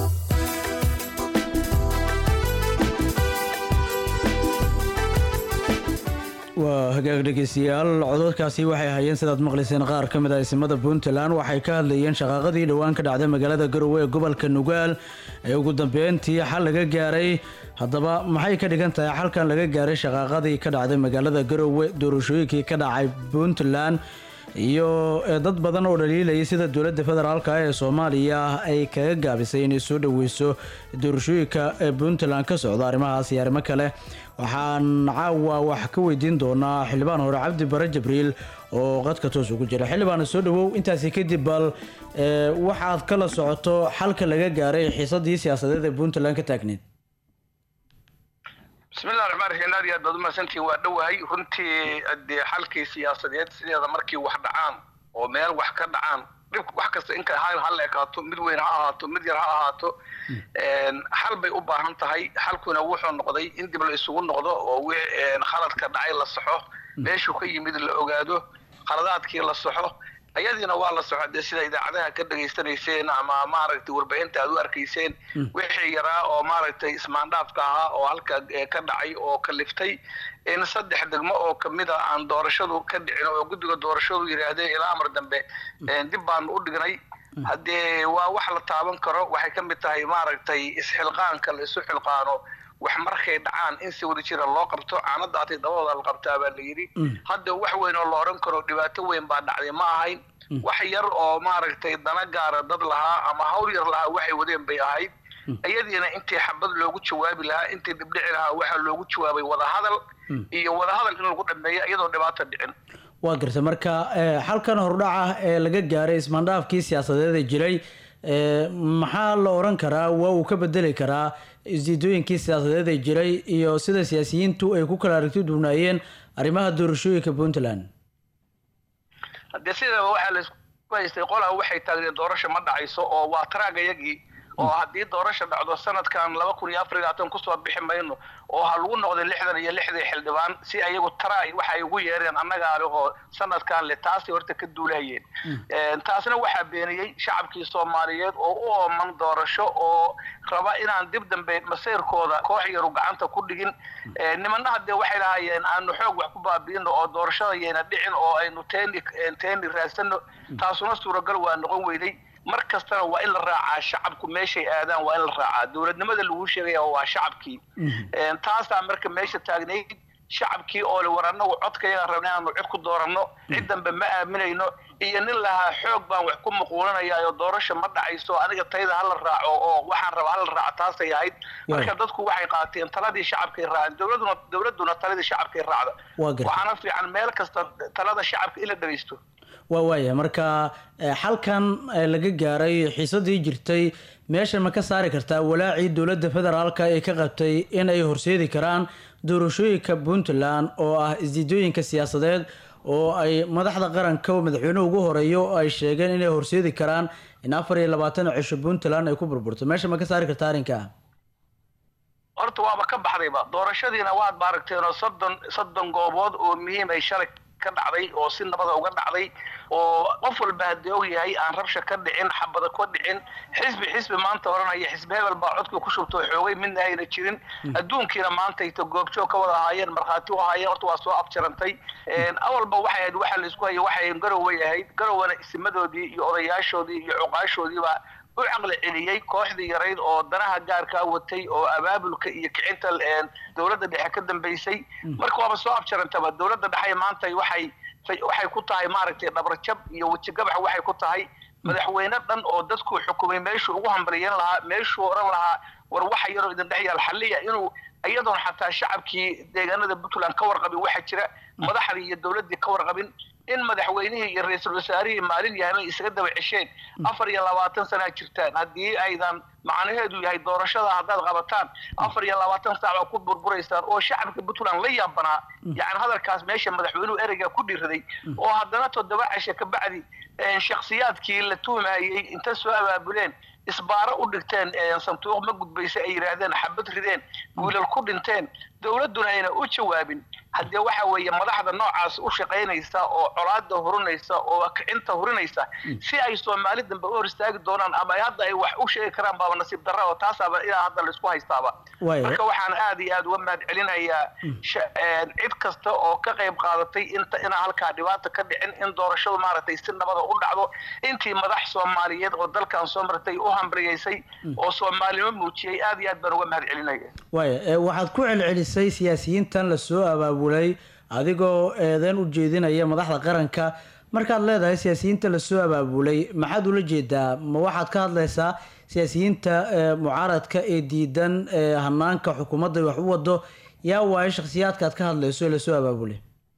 waa hagaag dhegeystayaal cododkaasi waxay hayeen sidaad maqlayseen qaar ka mid ah isimada puntland waxay ka hadlayeen shaqaaqadii dhowaan ka dhacday magaalada garowe ee gobolka nugaal ee ugu dambeyntii xal laga gaaray haddaba maxay ka dhigan tahay xalkan laga gaaray shaqaaqadii ka dhacday magaalada garowe doorashooyinkii ka dhacay puntland iyo dad badan oo dhaliilayay sida dowladda federaalk ee soomaaliya ay kaga gaabisay inay soo dhoweyso doorashooyinka ee puntland ka socda arrimahaas iyo arrimo kale waxaan caawa wax ka weydiin doonaa xildhibaan hore cabdi bare jibriil oo qadka toos ugu jira xildhibaana soo dhawow intaasi kadib bal waxaad kala socoto xalka laga gaaray xiisadii siyaasadeed ee puntland ka taagneed bismillahi raxmaan raxiim aad iyo aad baad umahadsantihiin waa dhowahay runtii dee xalkii siyaasadeed sideeda markii wax dhacaan oo meel wax ka dhacaan dhib wax kasta inka ha ha la ekaato mid weyn ha ahaato mid yar ha ahaato xal bay u baahan tahay xalkuna wuxuu noqday in dib la isugu noqdo oo khaladka dhacay la saxo meeshuu ka yimid la ogaado khaladaadkii la saxo ayadiina waa la soco dee sida idaacadaha ka dhegaysanayseen ama maaragtay warbaahinta aad u arkayseen wixii yaraa oo maaragtay ismaandhaafka ahaa oo halka ka dhacay oo kaliftay in saddex degmo oo kamida aan doorashadu ka dhicin oo guddiga doorashadu yidhaahdeen ilaa amar dambe dib baanu u dhignay haddee waa wax la taaban karo waxay ka mid tahay maaragtay isxilqaanka la isu xilqaano wax markay dhacaan in si wada jira loo qabto caanadaatay dabadooda la qabtaa baa la yidhi hadda wax weyn oo la odhan karo dhibaato weyn baa dhacday ma ahayn wax yar oo maaragtay dana gaara dad lahaa ama hawl yar lahaa waxay wadeen bay ahayd iyadiina intii xabad loogu jawaabi lahaa intii dhibdhici lahaa waxaa loogu jawaabay wadahadal iyo wadahadal in lagu dhameeyo iyadoo dhibaato dhicin waa garta marka xalkan hordhaca ee laga gaaray ismaandhaafkii siyaasadeed ee jiray maxaa la oran karaa waa uu ka bedeli karaa isdiidooyinkii siyaasadeed ee jiray iyo sida siyaasiyiintu ay ku kala aragti duunaayeen arrimaha doorashooyinka puntland haddee sidaba waxaa laisku haystay qolaa waxay taagdeen doorasho ma dhacayso oo waa taraagayagii oo haddii doorasha dhacdo sanadkan laba kun iyo afar iyo labaatan kusoo bixi mayno oo ha lagu noqday lixdan iyo lixdii xildhibaan si ayagu taraay waxa ay ugu yeereen annagaa le oo sanadkan le taasay horta ka duulayeen taasna waxaa beeniyey shacabkii soomaaliyeed oo u ooman doorasho oo raba inaan dib dambe masayrkooda koox yaru gacanta ku dhigin nimana haddee waxay lahaayeen aanu xoog wax ku baabi'ino oo doorashada yayna dhicin oo aynu teeni teeni raadsano taasuna suuragal waa noqon weyday mar kastana waa in la raacaa shacabku meeshay aadaan waa in la raacaa dowladnimada lagu sheegaya waa shacabkii taasaa marka meesha taagnayd shacabkii oo le war annagu codka yagaan rabna inaanu cid ku dooranno cid dambe ma aaminayno iyo nin lahaa xoog baan wax ku muquulinaya oo doorasho ma dhacayso aniga tayda hala raaco oo waxaan raba hala raaco taasay ahayd marka dadku waxay qaateen taladii shacabkay raaceen dowladuna dowladuna taladii shacabkay raacda Waa gartay. waxaana fiican meel kasta talada shacabka in la dhagaysto waa waaya marka eh, xalkan eh, laga gaaray xiisadii jirtay meesha ma ka saari kartaa walaacii dowladda federaalka ee ka qabtay in ay horseedi karaan doorashooyinka puntland oo ah isdiidooyinka siyaasadeed oo ay madaxda qaranka oo madaxweynuhu ugu horeeyo oo ay sheegeen inay horseedi karaan in afar iyo labaatan cisho puntland ay ku burburto meesha ma ka saari kartaa arrinka horta waaba ka baxdayba doorashadiina waad maaragteen oo soddon soddon goobood oo muhiim ay shalay ka dhacday oo si nabada uga dhacday oo qof walba haddii og yahay aan rabsha ka dhicin xabada ka dhicin xisbi xisbi maanta oranaya xisbi hebel baa codkii ku shubto xoogay midna ayna jirin adduunkiina maanta ito goobjoog ka wada ahaayeen markhaati u ahaayeen horta waa soo abjarantay awalba waxay ahayd waxa la isku hayay waxay garoway ahayd garowna isimadoodii iyo odayaashoodii iyo cuqaashoodiiba u caqli celiyey kooxdii yarayd oo danaha gaarkaa watay oo abaabulka iyo kicinta een, dowladda dhexe ka dambeysay marka waaba soo abjarantaba dowladda dhexe maanta waxay waxay ku tahay maaragtay dhabarjab iyo wejigabax waxay ku tahay madaxweyne dhan oo dadku xukumay meeshuu ugu hambalyeyn lahaa meeshuu oran lahaa war waxa yaroo idin dhex yaal xalliya inuu iyadoon xataa shacabkii deegaanada puntland ka warqabin waxa jira madaxdii iyo dowladdii ka warqabin in madaxweynihii iyo ra-iisul wasaarihii maalin yahamay isaga daba cesheen afar iyo labaatan sanaa jirtaan haddii aydan macnaheedu yahay doorashada haddaad qabataan afar iyo labaatan saac baa ku burburaysaan oo shacabka puntland la yaabanaa yani hadalkaas meesha madaxweynuhu ereyga ku dhiiraday oo haddana toddoba cashe ka bacdi een, shakhsiyaadkii la tuumayey inta soo abaabuleen isbaaro u dhigteen een, sanduuq ma gudbaysa ay yidhaahdeen xabad rideen wiilal ku dhinteen dowladduna ayna u jawaabin haddee waxa weeye madaxda noocaas u shaqaynaysa oo colaada hurinaysa oo kicinta hurinaysa si ay soomaali dambe u hor istaagi doonaan ama ay hadda ay wax u sheegi karaan baaba nasiib darra oo taasaaba ilaa hadda laisku haystaaba Waayo. marka waxaan aad iyo aad uga mahad celinayaa sha- een, cid kasta oo ka qayb qaadatay inta inaan halkaa dhibaata ka dhicin in doorashadu maaragtay si nabada u dhacdo intii madax soomaaliyeed oo dalkan soo martay u hambriyeysay oo soomaalimo muujiyey aad iyo aad baan uga mahad celinaya waaya eh, waxaad ku celcelisay siyaasiyiintan lasoo abaabulay adigoo eedeyn u jeedinaya madaxda qaranka markaad leedahay siyaasiyiinta lasoo abaabulay maxaad ula jeedaa ma waxaad ka hadlaysaa siyaasiyiinta eh, mucaaradka ee diidan eh, hanaanka xukuumadda wax u wado yaa waayo shakhsiyaadka aad ka hadlayso ee lasoo abaabulay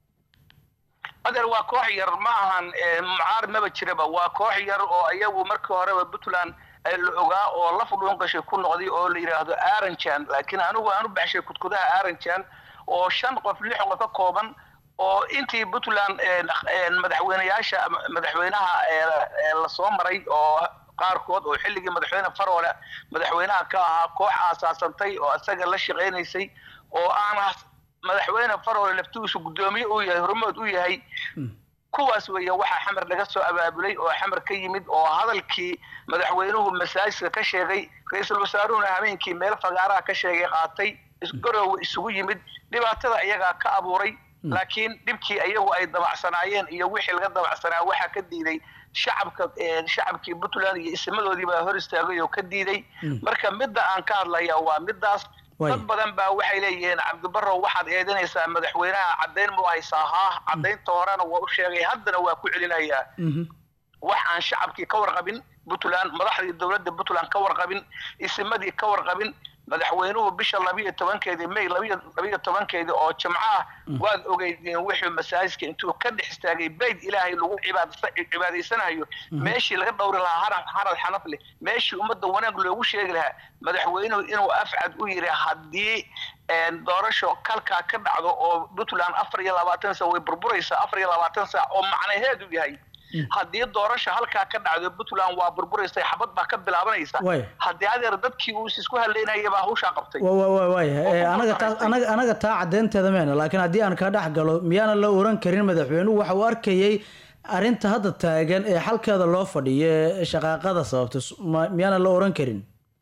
adeer waa koox yar ma ahan eh, mucaarad maba jiraba waa koox yar oo iyagu markii horeba puntland eh, la ogaa oo laf dhuun gashay ku noqday oo la yidhaahdo aranjan laakiin anigu aan u baxshay kudkudaha aranjan oo shan qof lix qof ka kooban oo intii puntland een, een, madaxweyneyaasha madaxweynaha ee, ee lasoo maray oo qaarkood oo xilligii madaxweyne faroole madaxweynaha ka ahaa koox aasaasantay oo isaga la shaqaynaysay oo aan madaxweyne faroole laftigiisu guddoomiye uu yahay hormood u yahay kuwaas weeye waxaa xamar laga soo abaabulay oo xamar ka yimid oo hadalkii madaxweynuhu masaajidka ka sheegay ra-iisul wasaaruhuna habeenkii meel fagaaraha ka sheegay qaatay isgaroowe isugu yimid dhibaatada iyagaa ka abuuray laakiin dhibkii iyagu ay dabacsanaayeen iyo wixii laga dabacsanaa waxaa ka diiday shacabka eh, shacabkii puntland iyo isimadoodii baa hor istaagay oo ka diiday marka midda aan ka hadlaya waa midaas dad badan baa waxay leeyihiin cabdibarow waxaad eedanaysaa madaxweynaha caddayn mu haysaa haa caddaynta horena waa u sheegay haddana waa ku celinayaa wax aan shacabkii ka warqabin puntland madaxdii dowladda puntland ka warqabin isimadii ka warqabin madaxweynuhu bisha labiyo tobankeedii may labiyo labiyo tobankeedii oo jimco ah waad ogeydeen wuxuu masaajidka intuu ka dhex istaagay bayd ilaahay lagu cibaadasa- cibaadaysanayo meeshii laga dhowri lahaa harad harad xanaf leh meeshii ummadda wanaag loogu sheegi lahaa madaxweynuhu inuu afcad u yiri haddii een, doorasho kalkaa ka dhacdo oo puntland afar iyo labaatan saac way burburaysaa afar iyo labaatan saac oo macnaheedu yahay haddii doorasho halkaa ka dhacdo puntland waa burburaysa xabad baa ka bilaabanaysa Waay. haddii adeer dadkii uu isku haleynaya baa hawshaa qabtay wa wa wa waaya Eh, anaga taa anaga anaga taa caddeynteeda meena laakiin haddii aan ka dhex galo miyaana la oran karin madaxweynuhu waxa uu arkayay arrinta hadda taagan ee xalkeeda loo fadhiyo ee shaqaaqada sababta s- ma- miyaana la oran karin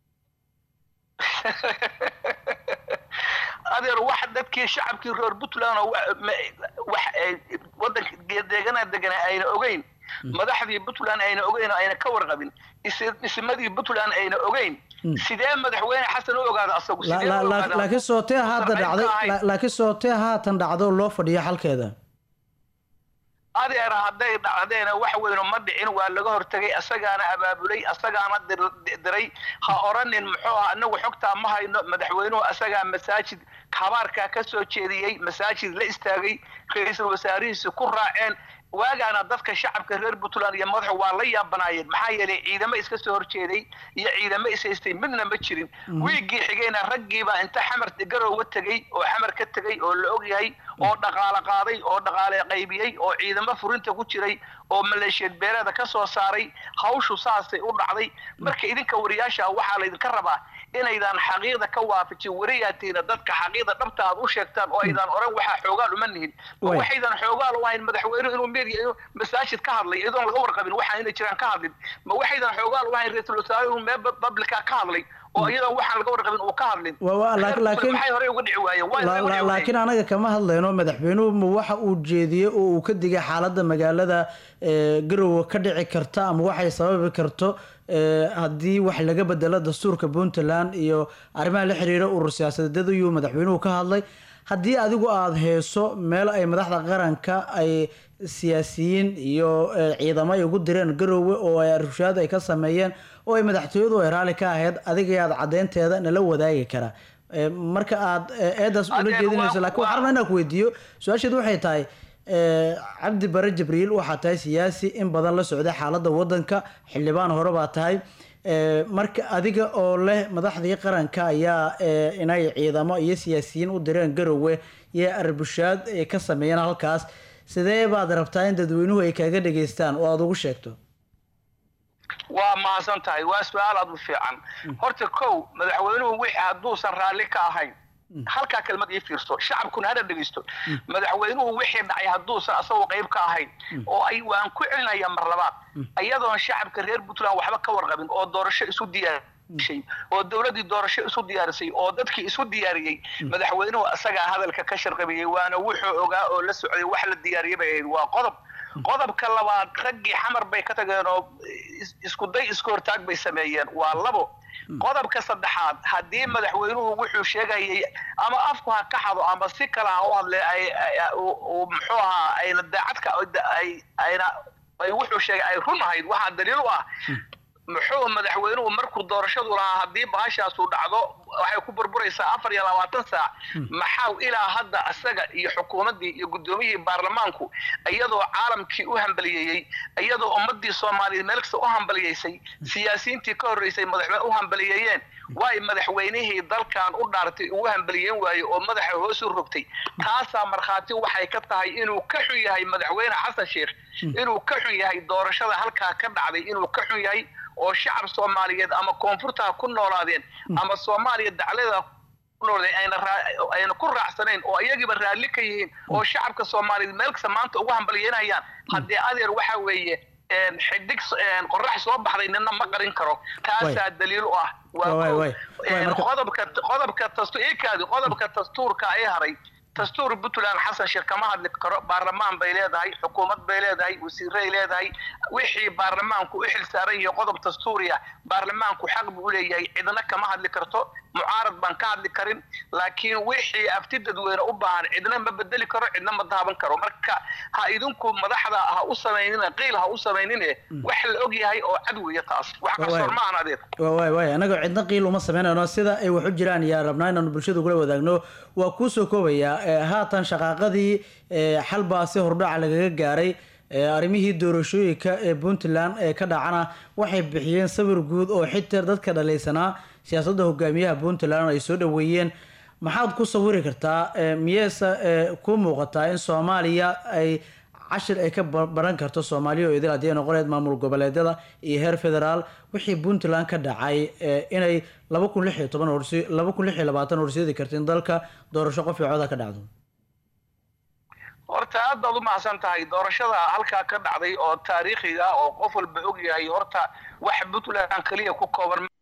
adeer wax dadkii shacabkii reer puntland oo wa- ma- wax ay wadanka deeganaa deganaa ayna ogeyn madaxdii puntland ayna ogeyn oo ayna ka warqabin is- ismadii puntland ayna ogeyn sidee madaxweyne xasan u ogaada asagu La- sidee la- u la- ogaada laakiin sootee hadda Sarreyn ka dhacday ahayn. la- laakiin sootee haatan dhacdo loo fadhiyo xalkeeda adeer hadday dhacdeena wax weyno ma dhicin waa laga hortegay asagaana abaabulay asagaana dir- diray ha oranin muxuu ah anagu xogtaa ma hayno madaxweynuhu asagaa masaajid habaarkaa ka soo jeediyey masaajid la istaagay ra-iisul wasaarihiisi ku raaceen waagaana dadka shacabka reer puntland iyo madaxu waa la yaabanaayeen maxaa yeelay ciidamo iska soo horjeeday iyo ciidamo is haystay midna ma jirin wiigii xigayna raggiibaa inta xamar garowga tegey oo xamar ka tegey oo la og yahay oo dhaqaale qaaday oo dhaqaale qaybiyey oo ciidamo furinta ku jiray oo maleeshiyad beeleeda ka soo saaray hawshu saasay u dhacday marka idinka wariyaasha waxaa laydinka rabaa inaydan xaqiiqda ka waafajin wariyaatiina dadka xaqiiqda dhabta aad u sheegtaan oo aydan oran waxaa xoogaal uma nihin ma Way. waxaydan xoogaal u ahayn madaxweynuhu inuu media inuu masaajid ka hadlay iyadoon laga warqabin waxaan inay jiraan ka hadlin ma waxaydan xoogaal u ahayn ra-iisul wasaare inuu meel publica ka hadlay oo iyadoon waxaan laga warqabin uu ka hadlin Waa- waa, laak- Reer laakiin- maxay horey uga dhici waayeen waa La- inay uga la- dhici waayeen laakiin anaga kama hadlayno madaxweynuhu ma waxa uu jeediyey oo uu ka digay xaaladda magaalada ee, garowe ka dhici karta ama waxay sababi karto ee, haddii wax laga bedelo dastuurka puntland iyo arrimaha la xiriira urur siyaasadeed ayuu madaxweynuhu ka hadlay haddii adigu aada heeso meel ay madaxda qaranka ay siyaasiyiin iyo ee, ciidamo ay ugu direen garowe oo ay rushaad ay ka sameeyeen oo ay madaxtooyadu ay raalli ka ahayd adiga aad cadeynteeda nala wadaagi karaa Ee, marka aad ee, eedaas ula Adeer, jeedinayso waa- laakiin waxaan rabnaa inaan ku weydiiyo su-aasheedu waxay tahay ee, cabdi bare jibriil waxaa tahay siyaasi in badan la socday xaaladda wadanka xildhibaan hore baa tahay Ee, marka adiga oo leh madaxdii qaranka ayaa ee, inay ciidamo iyo siyaasiyiin u direen garowe iyo arbushaad ay ka sameeyeen halkaas sidee baad rabtaa in dadweynuhu ay kaaga dhageystaan oo aada ugu sheegto waa mahadsan tahay waa su-aal aad u fiican horta kow madaxweynuhu wixii hadduusan raalli ka ahayn halkaa kelmad ii fiirso shacabkuna hana dhegeysto madaxweynuhu wixii dhacay hadduusan asagoo qayb ka ahayn oo ay waan ku celinaya mar labaad iyadoon shacabka reer puntland waxba ka warqabin oo doorasho isu diyaarishay oo dowladdii doorasho isu diyaarisay oo dadkii isu diyaariyey madaxweynuhu asagaa hadalka ka sharqabiyey waana wuxuu ogaa oo la socday wax la diyaariyay bay ahayd waa qodob qodobka labaad raggii xamar bay ka tageen oo is- isku day isku hortaag bay sameeyeen waa labo qodobka saddexaad haddii madaxweynuhu wuxuu sheegayay ama afku ha ka xado ama si kale ha u hadle ay ay- uu- uu muxuu ahaa ayna daacadka ay ayna ay wuxuu sheegay ay run ahayd waxaa daliil u ah muxuu madaxweynuhu markuu doorashadu lahaa haddii baashaasu dhacdo waxay ku burburaysaa afar iyo labaatan saac maxaa ilaa hadda asaga iyo xukuumaddii iyo guddoomiyihii baarlamaanku iyadoo caalamkii u hambaliyeeyey iyadoo ummadii soomaaliyeed meel kasta u hambaliyeysay siyaasiyiintii ka horreysay madaxweyne u hambaliyeeyeen waay madaxweynihii dalkan u dhaartay ugu hambaliyeyn waaye oo madaxa hoos u rogtay taasaa markhaati waxay ka tahay inuu ka xun yahay madaxweyne xasan sheekh inuu ka xun yahay doorashada halkaa ka dhacday inuu ka xun yahay oo shacab soomaaliyeed ama koonfurta ha ku noolaadeen ama soomaaliya daclada ku noolaadeen ayna raa- ayna ku raacsanayn oo iyagiiba raalli ka yihiin oo shacabka soomaaliyeed meel kasta maanta ugu hambalyeynayaan haddii adeer waxa weeye een, xidig s- een, qorax soo baxday nina ma qarin karo taasaa daliil u ah waa Waay, kow. waay. Waay, Een, marka- qodobka qodobka dastu ikaadi qodobka dastuurka ay haray dastuur puntland xasan sheekh kama hadli karo baarlamaan bay leedahay xukuumad bay leedahay wasiiray leedahay wixii baarlamaanku u xil saaran yahay qodob dastuuriya baarlamaanku xaq buu u leeyahay cidna kama hadli karto mucaarad baan ka hadli karin laakiin wixii afti dadweyne u baahan cidna ma bedeli karo cidna ma daaban karo marka ha idinku madaxda ha u samaynina qiil ha u samaynine wax la og yahay oo cad weeye taas wax qarsoon ma ahan adeer waa waay waay annaga cidna qiil uma sameynayno sida ay wax u jiraan yaa rabnaa inaanu bulshada kula wadaagno waa kuu soo koobayaa ee, haatan shaqaaqadii ee, xal baa si hordhaca lagaga gaaray ee, arrimihii doorashooyinka ee puntland ee ka dhacana waxay bixiyeen sawir guud oo xitaa dadka dhalaysanaa siyaasadda hogaamiyaha puntland ay soo dhaweeyeen maxaad ku sawiri kartaa ee, miyeese ee, ku muuqataa in soomaaliya ay cashir ay ka ba- baran karto soomaaliya oo idil haddii ay noqoneed maamul goboleedyada iyo heer federaal wixii puntland ka dhacay ee, inay laba kun lix iyo toban horsi laba kun lix iyo labaatan horseedi karta in dalka doorasho qof iyo cooda ka dhacdo horta aad baad u mahadsan tahay doorashada halkaa ka dhacday oo taariikhiga oo qof walba og yahay horta wax puntland keliya ku kooban